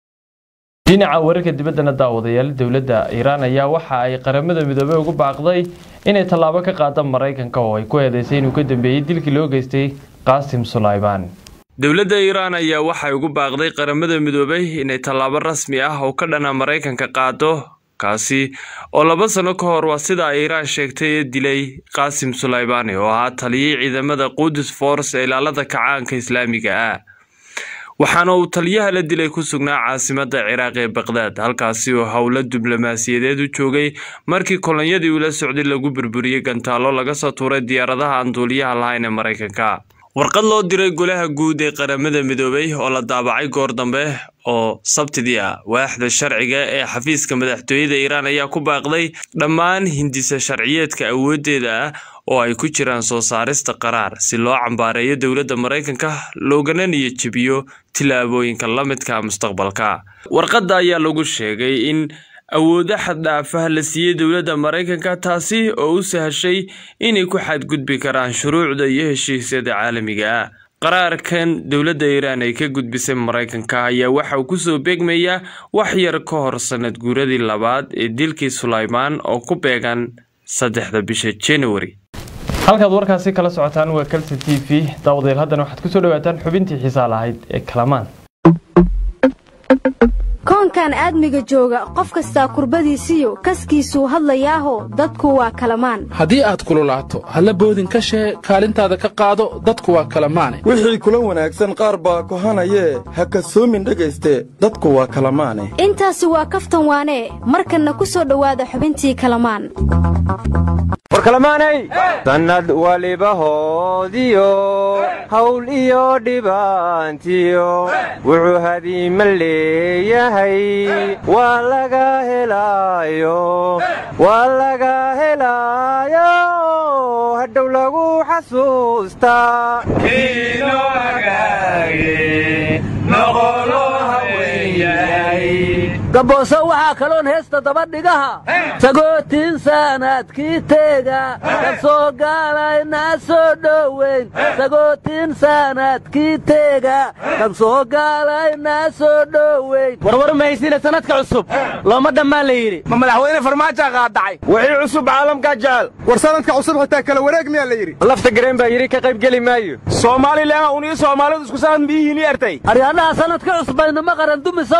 dhinaca wararka dibaddana daawadayaal dowladda iiraan ayaa waxa ay qaramada midoobey ugu baaqday inay tallaabo ka qaada maraykanka oo ay ku eedeysay inuu ka dambeeyey dilkii loo geystay qaasim sulaymaan dowladda iiraan ayaa waxay ugu baaqday qaramada midoobey inay tallaabo rasmi ah oo ka dhana maraykanka qaado kaasi oo laba sano ka hor waa sida ay iiraan sheegtay ee dilay qaasim sulaymaani oo ahaa taliyey ciidamada qudus force ee ilaalada kacaanka islaamiga ah waxaana uu taliyaha la dilay ku sugnaa caasimadda ciraaq ee baqdaad halkaasi oo howlo diblomaasiyadeed u joogay markii kolonyadii ula socday lagu burburiyey gantaallo laga soo tuuray diyaaradaha aan duuliyaha lahayn ee maraykanka warqad loo diray golaha guud ee qaramada midoobey oo la daabacay goor dambe oo sabtidii ah waaxda sharciga ee xafiiska madaxtooyada iiraan ayaa ku baaqday dhammaan hindisa sharciyeedka awooddeeda ah oo ay ku jiraan soo saarista qaraar si loo cambaareeyo dowladda maraykanka loogana niyad jebiyo tillaabooyinka la midka mustaqbalka warqadda ayaa lagu sheegay in awoodo xaddhaafaha la siiyey dowladda maraykanka taasi oo u sahashay inay ku xadgudbi karaan shuruucda iyo heshiisyada caalamiga ah qaraarkan dowladda iiraan ay ka gudbisay maraykanka ayaa waxa uu kusoo beegmayaa wax yar ka hor sanad guuradii labaad ee dilkii sulaymaan oo ku beegan saddexda bisha january halkaad warkaasi kala socotaan waa kalson t v daawadeel haddana waxaad kusoo dhawaataan xubintii xiisaa lahayd ee kalamaan koonkan aadmiga jooga qof kastaa kurbadiisiyo kaskiisuu hadlayaaho dadku waa kalamaan haddii aad kululaato halla boodin ka shee kaalintaada ka qaado dadku waa kalamaane wixii kula wanaagsan qaar baa kohanayee ha kasoomin dhegayste dadku waa kalamaane intaasi waa kaftan waanee markanna ku soo dhowaada xubintii kalamaan warkalamaanay sannad waliba hoodiyo hawl iyo dhibaantiyo wuxuu hadiima leeyahay waa laga helaayo waa laga helaayo hadhow lagu xasuustaa gabooso waxaa kaloon heesta dabadhigaha sagootiin saanaadkii teega ka soo gaalaynaa soo dhoweyn sagootiin saanaadkii teega kan soo gaalaynaa soo dhoweyn warwar mahaysina sanadka cusub looma dhammaan la yidhi ma madaxweyne farmaajaa qaadacay wixii cusub caalamkaa jecel war sanadka cusub xitaa kala wareeg miyaa la yidhi lafta gareen baa yidhi ka qayb geli maayo soomaalilan unii soomaalidu isku sanad miyihiini ertay aryaadhaha sanadka cusub baynuma qaran dumisow naqda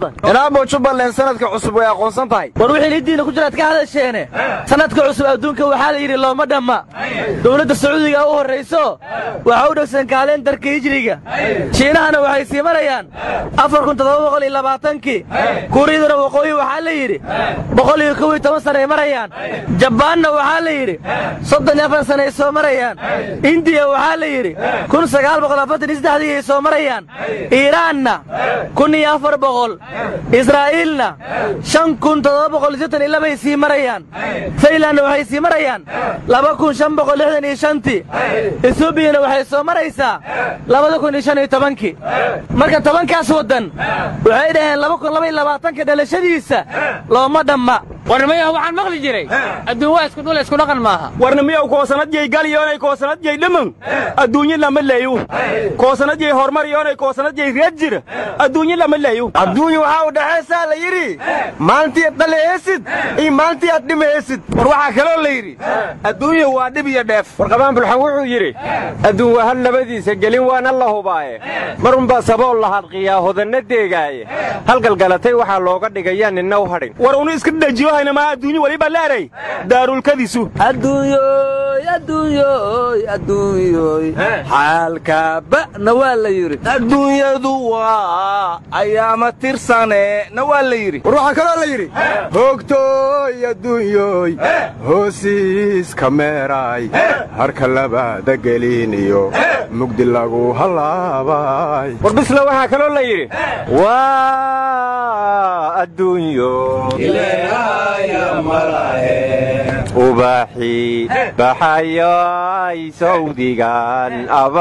badan inaabo jubbaland sanadka cusub way aqoonsan tahay war wixii lidiina ku jiraad ka hadasheene sanadka cusub adduunka waxaa la yidhi looma dhamma dowladda sacuudiga u horrayso waxa u dhegsan kaalendarka hijriga shiinahana waxay sii marayaan afar kun toddoba boqol iyo labaatankii kuuriyaduna waqooyi waxaa la yidhi boqol iyo kow iyo toban sana ay marayaan jabbaanna waxaa la yidhi soddon iyo afar sana ay soo marayaan indiya waxaa la yidhi kun sagaal boqol afartan iyo saddexdii ay soo marayaan iiraanna kun iyo afar boqol israa'iilna shan kun toddoba boqol iyo sittan iyo labay sii marayaan faylandna waxay sii marayaan laba kun shan boqol lixdan iyo shantii ethobiyana waxay soo maraysaa labada kun iyo shan iyo tobankii marka tobankaas waddan waxay dhaheen laba kun laba iyo labaatanka dhalashadiisa looma dhamma warnimaya waxaan maqli jiray adduun waa isku dhul isku dhaqan maaha warnimiyow koosanadjay galyoonay koosanadjay dhaman adduunyo lama leeyo koosanadjay horumar yoonay koosanadjay reed jira adduunyo lama leeyo adduunyo waxaa u dhexaysaa la yidhi maalintii aad dhaleesid iyo maalintii aad dhimaysid war waxaa kaloo la yidhi adduunyo waa dhib iyo dheef warqabaan bulxan wuxuu yidhi adduun waa hal labadiisa gelin waana la hubaaye marunbaa sabool la hadqiyaa hodanna deegaaye halgalgalatay waxaa looga dhigayaa ninna u hadhin war unu iska dhajiyo haynamaa adduunyo weliba leeray daarulkadiisu adduunyoy adduunyoy adduunyoy xaalkaaba'na waa la yidhi adduunyadu waa ayaama tirsane na waa la yidhi war waxaa kaloo la yidhi hoogtooy adduunyoy hoosiiska meeraay harka labaada gelin iyo mugdi lagu hallaabay war bisla waxaa kaloo la yidhi waa adduunyo ubaxii baxayoy sawdigan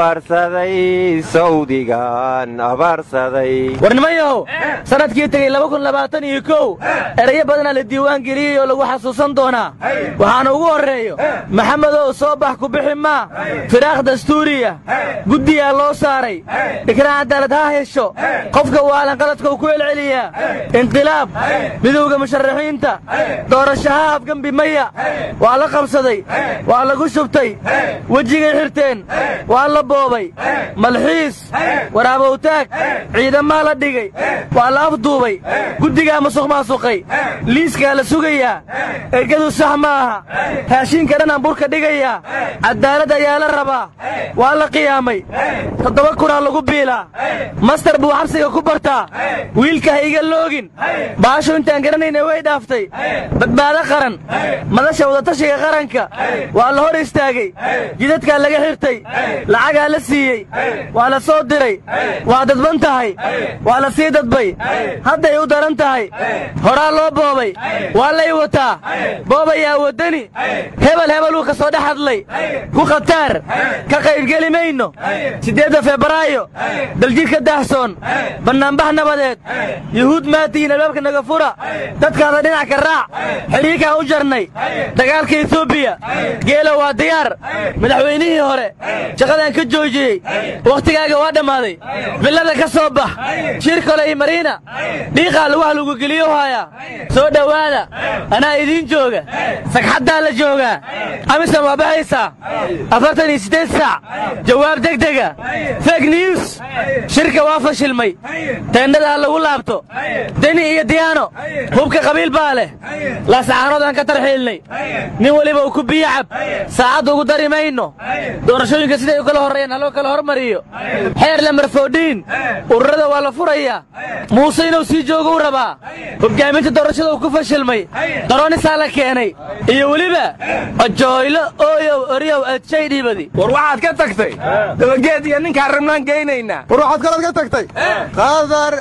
abaarsaday sawdigan abaarsaday warnimayahow sanadkii tegey laba kun labaatan iyo kow erayo badanaa la diiwaan geliyey oo lagu xasuusan doonaa waxaana ugu horreeyo maxamedow soo bax ku bixi maa firaakh dastuuriya guddiyaa loo saaray ikraan cadaalad ha hesho qofka waalan qaladka uu ku celceliyaa inqilaab midowda musharaxiinta doorashaha afgembi maya waa la qabsaday waa lagu shubtay wejigay xirteen waa la boobay malxiis waraabowtaag ciidamaa la dhigay waa la afduubay guddigaa musuq maasuqay liiskaa la sugayaa ergadu sax ma aha raashiinka dhanaan burka dhigayaa caddaalad ayaa la rabaa waa la qiyaamay toddoba kunaa lagu biilaa mastar buu xabsiga ku bartaa wiilka ha iga loogin baashu intaan garanayna way dhaaftay badbaado qaran madasha wadatashiga qaranka waa la hor istaagay jidadkaa laga xirtay lacagaa la siiyey waa la soo diray waa dadban tahay waa la sii dadbay hadday u daran tahay horaa loo boobay waa lay wataa boobayaa waddani hebel hebeluu ka soo dhex hadlay ku khataar ka qaybgeli mayno siddeedda febraayo daljidhka daahsoon bannaanbax nabadeed yuhuud maatihiin albaabka naga fura dadkaada dhinac ka raac xidhiirkaan u jarnay dagaalka etoobiya geelo waa diyaar madaxweynihii hore shaqadaan ka joojiyey wakhtigaaga waa dhammaaday villada ka soo bax shir kole iyo mariina dhiiqaa lugaha lagu geliyo haayaa soo dhowaada anaa idiin jooga sagxaddaa la joogaa amisan waa baxaysaa afartan iyo siddeed saac jawaab degdega feg news shirka waa fashilmay teendhada ha lagu laabto deni iyo diyaano hubka qabiil baa leh laascaanoodaan ka tarxiilnay nin weliba uu ku biyo cab saacadda ugu dari mayno doorashooyinka siday u kala horreeyaan haloo kala hormariyo xeer lamarfoodhiin ururada waa la furayaa muuse inuu sii joogou rabaa hoggaaminta doorashada uu ku fashilmay daroonisaa la keenay iyo weliba ojooylo ooyow oryow adshay dhiibadi war waxaad ka tagtay dabageed iyo ninkaan rabnaan geynaynaa war waxaad kalood ka tagtay qadar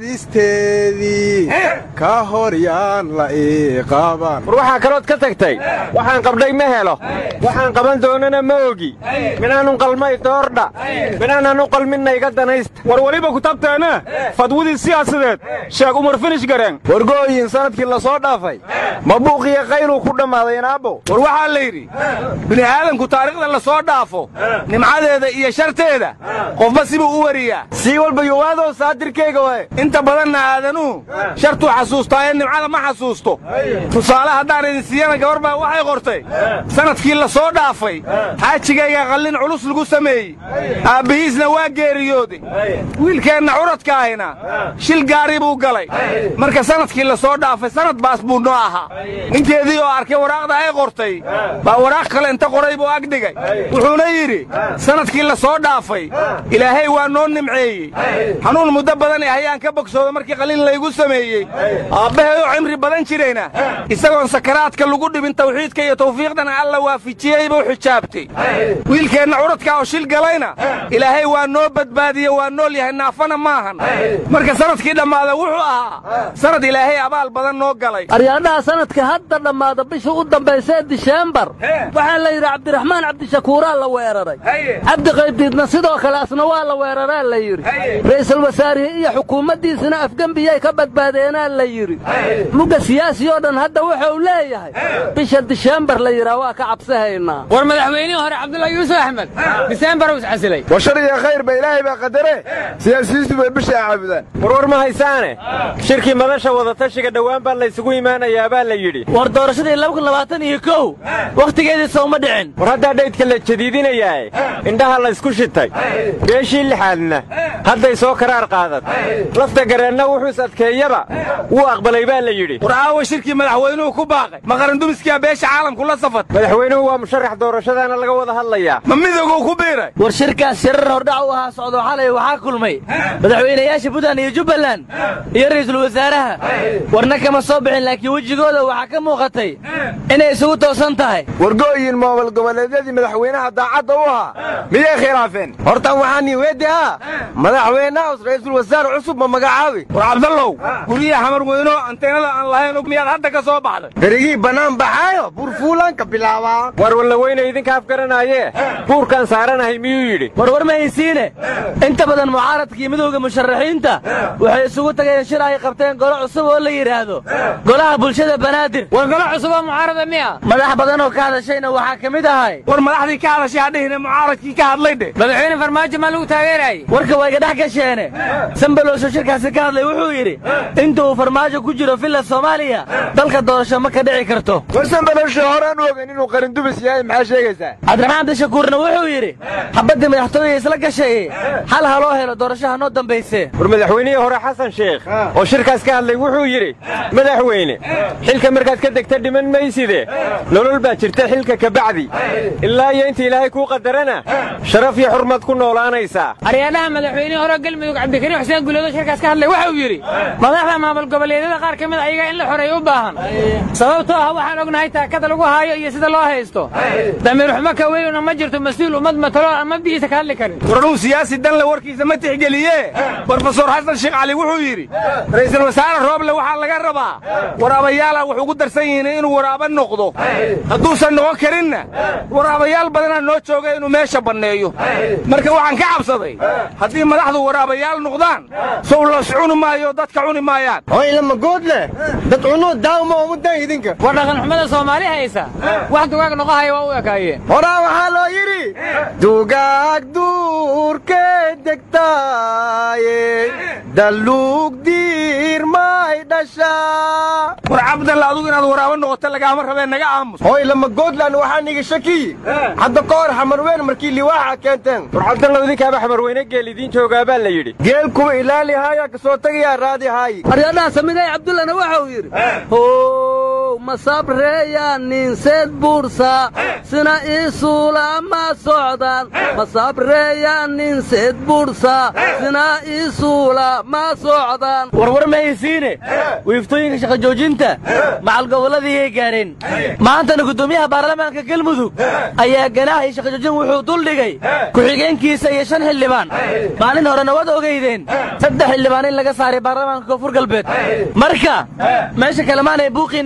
aadisteedii ka hor yaan la ii qaaban war waxaa kalood ka tagtay waxaan qabdhay ma helo waxaan qaban doonana ma ogi minaanun qalmay doordha minaanan u qalminna iga danaysta war weliba ku tabteena fadwadii siyaasadeed sheeg umar finish gareen wargooyin sanadkii la soo dhaafay ma buuqiyo qayluu ku dhammaaday inaabo war waxaa la yidhi bini'aadanku taariikhda la soo dhaafo nimcadeeda iyo sharteeda qofba sibuu u wariyaa sii walba yowaadoo saadirkayga wae inta badanna aadanuhu shartuu xasuustaa ee nimcada ma xasuusto tusaale haddaan idin siiyana gabar baa waxay qortay sanadkii la soo dhaafay xaajigayga qallin culus lagu sameeyey aabbihiisna waa geeriyooday wiilkeenna curadka ahina shil gaari buu galay marka sanadkii la soo dhaafay sanad baas buu noo ahaa ninkeedii oo arkay waraaqda ay qortay baa waraaq kale inta qoray buu agdhigay wuxuuna yidhi sanadkii la soo dhaafay ilaahay waa noo nimceeyey xanuun muddo badan ee hayaan ka bogsooda markii qaliin laygu sameeyey aabbahay oo cimri badan jirayna isagoon sakaraadka lagu dhibin tawxiidka iyo tawfiiqdana alla waafijiyey buu xijaabtay wiilkeenna curadka oo shil galayna ilaahay waa noo badbaadiye waa nool yahay naafana maahan marka sanadkii dhammaada wuxuu ahaa sanad ilaahay abaal badan noo galay aryaadhaha sanadka hadda dhammaada bisha u dambaysee diseembar waxaa la yidhi cabdiraxmaan cabdishakuuraa la weeraray cabdi qaybdiidna sidoo kale asna waa la weeraraa la yidhi ra'iisul wasaarihii iyo xukuumaddiisina afgembiyay ka badbaadeenaa la yidhi mugga siyaasi oo dhan hadda wuxuu leeyahay bisha diseembar la yidhaa waa ka cabsahaynaa war madaxweynihii hore cabdullahi yuusuf axmed diseembar uu iscasilay war shar iyo khayr ba ilaahay baa qadare siyaasiyiintu bay bisha caabudaan warwar ma haysaane shirkii madasha wadatashiga dhowaan baa laysugu imaanayaa baa la yidhi war doorashadii laba kun labaatan iyo kow wakhtigeedii sooma dhicin war haddaa dhaydka la jadiidinayaae indhaha laysku shitay beeshii lixaadna hadday soo karaar qaadat lafta gareenna wuxuu is adkeeyaba wuu aqbalay baa la yidhi war aawa shirkii madaxweynuhu ku baaqay ma qarandumiskiyaa beesha caalamku la safat madaxweynuhu waa musharax doorashadaana laga wada hadlayaa ma midowguu ku biiray war shirkaas shirar hordhac u ahaa socdo xalay waxaa kulmay madaxweynayaasha puntland iyo jubbaland iyo ra'iisul wasaaraha warna kama soo bixin laakiin wejigooda waxaa ka muuqatay inay isugu toosan tahay wargooyin moobal goboleedyadii madaxweynaha daacadda u ahaa miyay khilaafeen hortan waxaan weedi ah madaxweynahaus ra'iisul wasaare cusub ma magacaabi war cabdallow guryaha xamar weynoo anteenada aan lahayn miyaad hadda ka soo baxday berigii bannaan baxaayo burfuulanka bilaabaa war wallaweyne idinka afgaranaayee buurkaan saaranahay miyuu yidhi war war ma haysiine inta badan mucaaradkii midowda musharaxiinta waxay isugu tageen shir ay qabteen golo cusub oo la yidhaahdo golaha bulshada banaadir war golo cusub oo mucaarada miya madax badan oo ka hadashayna waxaa ka mid ahay war madaxdii ka hadashay hadhihine mucaaradkii ka hadlay dhe madaxweyne farmaajo maa lagu taageerayay warka waa iga dhex gasheene sambalowsho shirkaasi ka hadlay wuxuu yidhi inta uu farmaajo ku jiro villa soomaaliya dalka doorasho ma ka dhici karto war sambalowsho horaan u ogeyn inuu qarindumis yahay maxaa sheegaysaa cabdiraxmaan abdishakuurna wuxuu yidhi xabaddii madaxtooyada isla gashay hal ha loo helo doorashaha noo dambayse war madaxweynihii hore xasan sheekh oo shirkaas ka hadlay wuxuu yidhi madaxweyne xilka markaad ka degta dhiman mayside nolol baa jirta xilka kabacdi ilaa iyo inta ilaahay kuu qadarana sharaf iyo xurmad ku noolaanaysaa aryaadhaha madaxweynihii hore galmudug cabdikariim xuseen guuloodo shirkaas ka hadlay waxa uu yidhi madaxda maamul goboleedyada qaar ka mid ayaga in la xoreeyo u baahan sababtoo ah waxaan ognahay taakada lagu haayo iyo sida loo haysto damiir xumo ka weynuna ma jirto mas-uul ummad matalo aan mabdigiisa ka hadli karin warnuu siyaasi danle warkiisa ma tixgeliye brofesor xasan sheekh cali wuxuu yidhi ra'iisul wasaare rooble waxaa laga rabaa waraabayaala wax ugu darsan yihiin inuu waraaba noqdo hadduusan noqon karinna waraabayaal badanaa noo jooga inuu meesha banneeyo marka waxaan ka cabsaday haddii madaxdu waraabayaal noqdaan sow loos cuni maayo dadka cuni maayaan hoylama good leh dad cunuu daawma umudan idinka war dhaqan xumada soomaali haysa wax dugaag noqohaya waa u ekaayeen horaa waxaa loo yidhi dugaag duurkee degtaaye dalluug diirmay dhashaa war cabdalla adugu inaad waraabo noqoto lagaama rabee naga aamus hoy lama goodland waxaa niga shakiyi hadda ka hor xamarweyn markii liwaaxa keenteen war cabdalla idinkaaba xamarweyne geel idiin joogaa baa la yidhi geel kuwa ilaali haaya ka soo tegayaa raadi haayi aryadhaha samigay cabdullana waxa uu yidhi how masabreeya ninseed buursa sina isuula ma socdaan masabreeya ninseed buursa sina isuula ma socdaan warwar ma haysiine wiiftooyinka shaqa joojinta macal gobolladii gaareen maantana guddoomiyaha baarlamaanka galmudug ayaa ganaax iyo shaqa joojin wuxuu duldhigay ku-xigeenkiisa iyo shan xildhibaan maalin horena waad ogeydeen saddex xildhibaan in laga saaray baarlamaanka koonfur galbeed marka meesha kalemaanay buuqiinna waa batay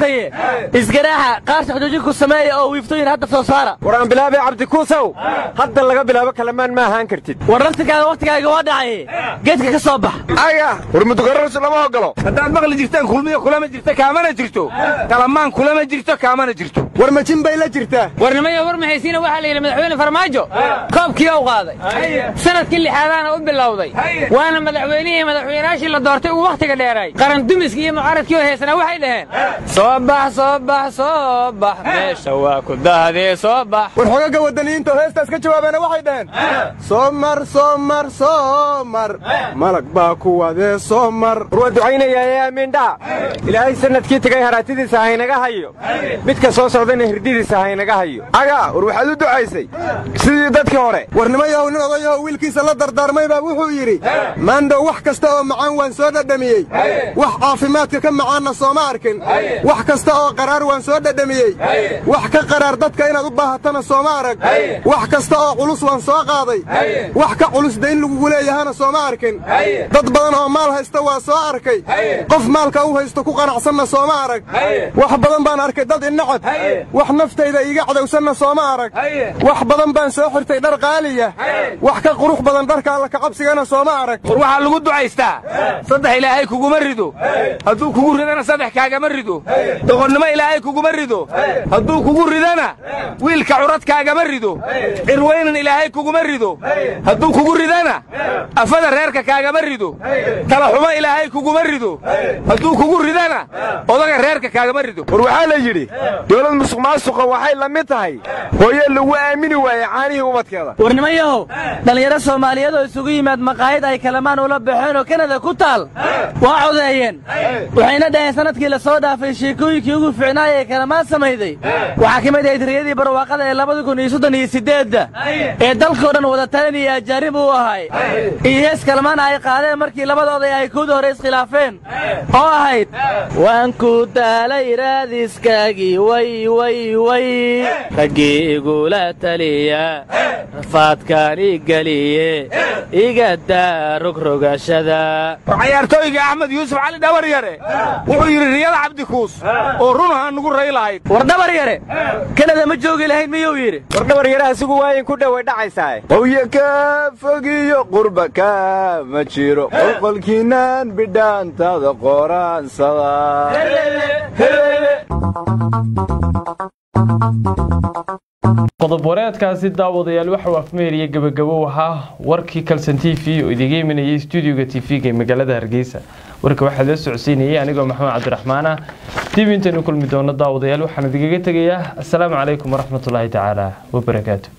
noqotaye isgaraaxa qaarshaq joojin ku sameeya oo wiiftooyin hadda soo saara war aan bilaabay cabdikuusow hadda laga bilaabo kalamaan ma ahaan kartid war laftigaaga wakhtigaaga waa dhacay geedka ka soo bax aya war mudugararus lama ogolo haddaad maqli jirtaan kulmiya kulama jirta kaamana jirto kalamaan kulama jirto kaamana jirto war majin bay la jirtaa warnimaya war mahaysiina waxaa la yidhi madaxweyne farmaajo koobkii u qaaday sanadkii lixaadaana u bilowday waana madaxweynihii madaxweynayaashii la doortay uu wakhtiga dheeray qaran dumiskii iyo mucaaradkii oo heesana waxay dhaheen soo bax soo bax soo bax meesha waa ku dahdee soo bax war xogaga wadaniyiinta oo heestaas ka jawaabeena waxay dhaheen soo mar soo mar soo mar malag baa ku wadee soo mar war waa ducaynayaa ee aamiindhaa ilaahay sanadkii tegay haraatidiisa haynaga hayo midka soo socdana hirdidiisa haynaga hayo aga war waxaad u ducaysay sidii dadkii hore warnimayahow nin odayaho wiilkiisa la dardaarmay baa wuxuu yidhi maandhow wax kasta oo macaan waan soo dhadhamiyey wax caafimaadka ka macaanna sooma arkin wax kasta oo qaraar waan soo dhadhamiyey wax ka qaraar dadka inaad u baahatana sooma arag wax kasta oo culus waan soo qaaday wax ka culus dayn lagugu leeyahana sooma arkin dad badan oo maal haysta waa soo arkay qof maalka u haysto ku qanacsanna sooma arag wax badan baan arkay dad innacab wax naftayda iiga cadowsanna sooma arag wax badan baan soo xirtay dhar qaaliya wax ka qurux badan dharka alla kacabsigana sooma arag war waxaa lagu ducaystaa saddex ilaahay kuguma rido hadduu kugu ridana saddex kaagama rido doqonnimo ilaahay kuguma rido hadduu kugu ridana wiilka curadkaagama rido cirwaynan ilaahay kuguma rido hadduu kugu ridana afada reerka kaagama rido talaxumo ilaahay kuguma rido hadduu kugu ridana odaga reerka kaagama rido war waxaa la yidhi dowlad musuq maasuqa waxay la mid tahay hooye lagu aamini waayey caanihii ubadkeeda warnimayahow dhallinyaro soomaaliyeed oo isugu yimaad maqaayad ay kalamaan ula baxeen oo kanada ku taal waa codeeyeen waxayna dhaheen sanadkii la soo dhaafay sheekooyinkii ugu fiicnaaya ee kalamaan samayday waxaa ka mid ahayd riyadii barwaaqada ee labada kun iyo soddon iyo siddeedda ee dalkao dhan wada talan iyo ajaanib uu ahay iyo hees kalamaana ay qaadeen markii labadooda ay kuwda hore iskhilaafeen oo ahayd waan ku daalay raadiskaagii way way way raggii igula taliya rafaadkaan i geliye iga daa rogrogashada cayaartooyga axmed yuusuf cali dhabar yare wuxuu yidhi riyada cabdikuus oo runaha nugu ray lahayd war dhabar yare kanada ma joogi lahayd miyuu yidhi war dhabar yare asigu waayin ku dhoway dhacaysaa qowye ka fogiyo qurba ka ma jiro qolqolkiinaan bidhaantada qoraansada qodob wareedkaasi daawadayaal waxauu afmeeriya gebagabow ahaa warkii kalson t v oo idiga imanayay stuudioga t v-ga ee magaalada hargeysa warka waxaa la socodsiinayay anigoo maxamed cabdiraxmaana dib intaynu kulmi doono daawadayaal waxaan idigaga tegayaa asalaamu calaykum waraxmatullaahi tacaala wabarakaatu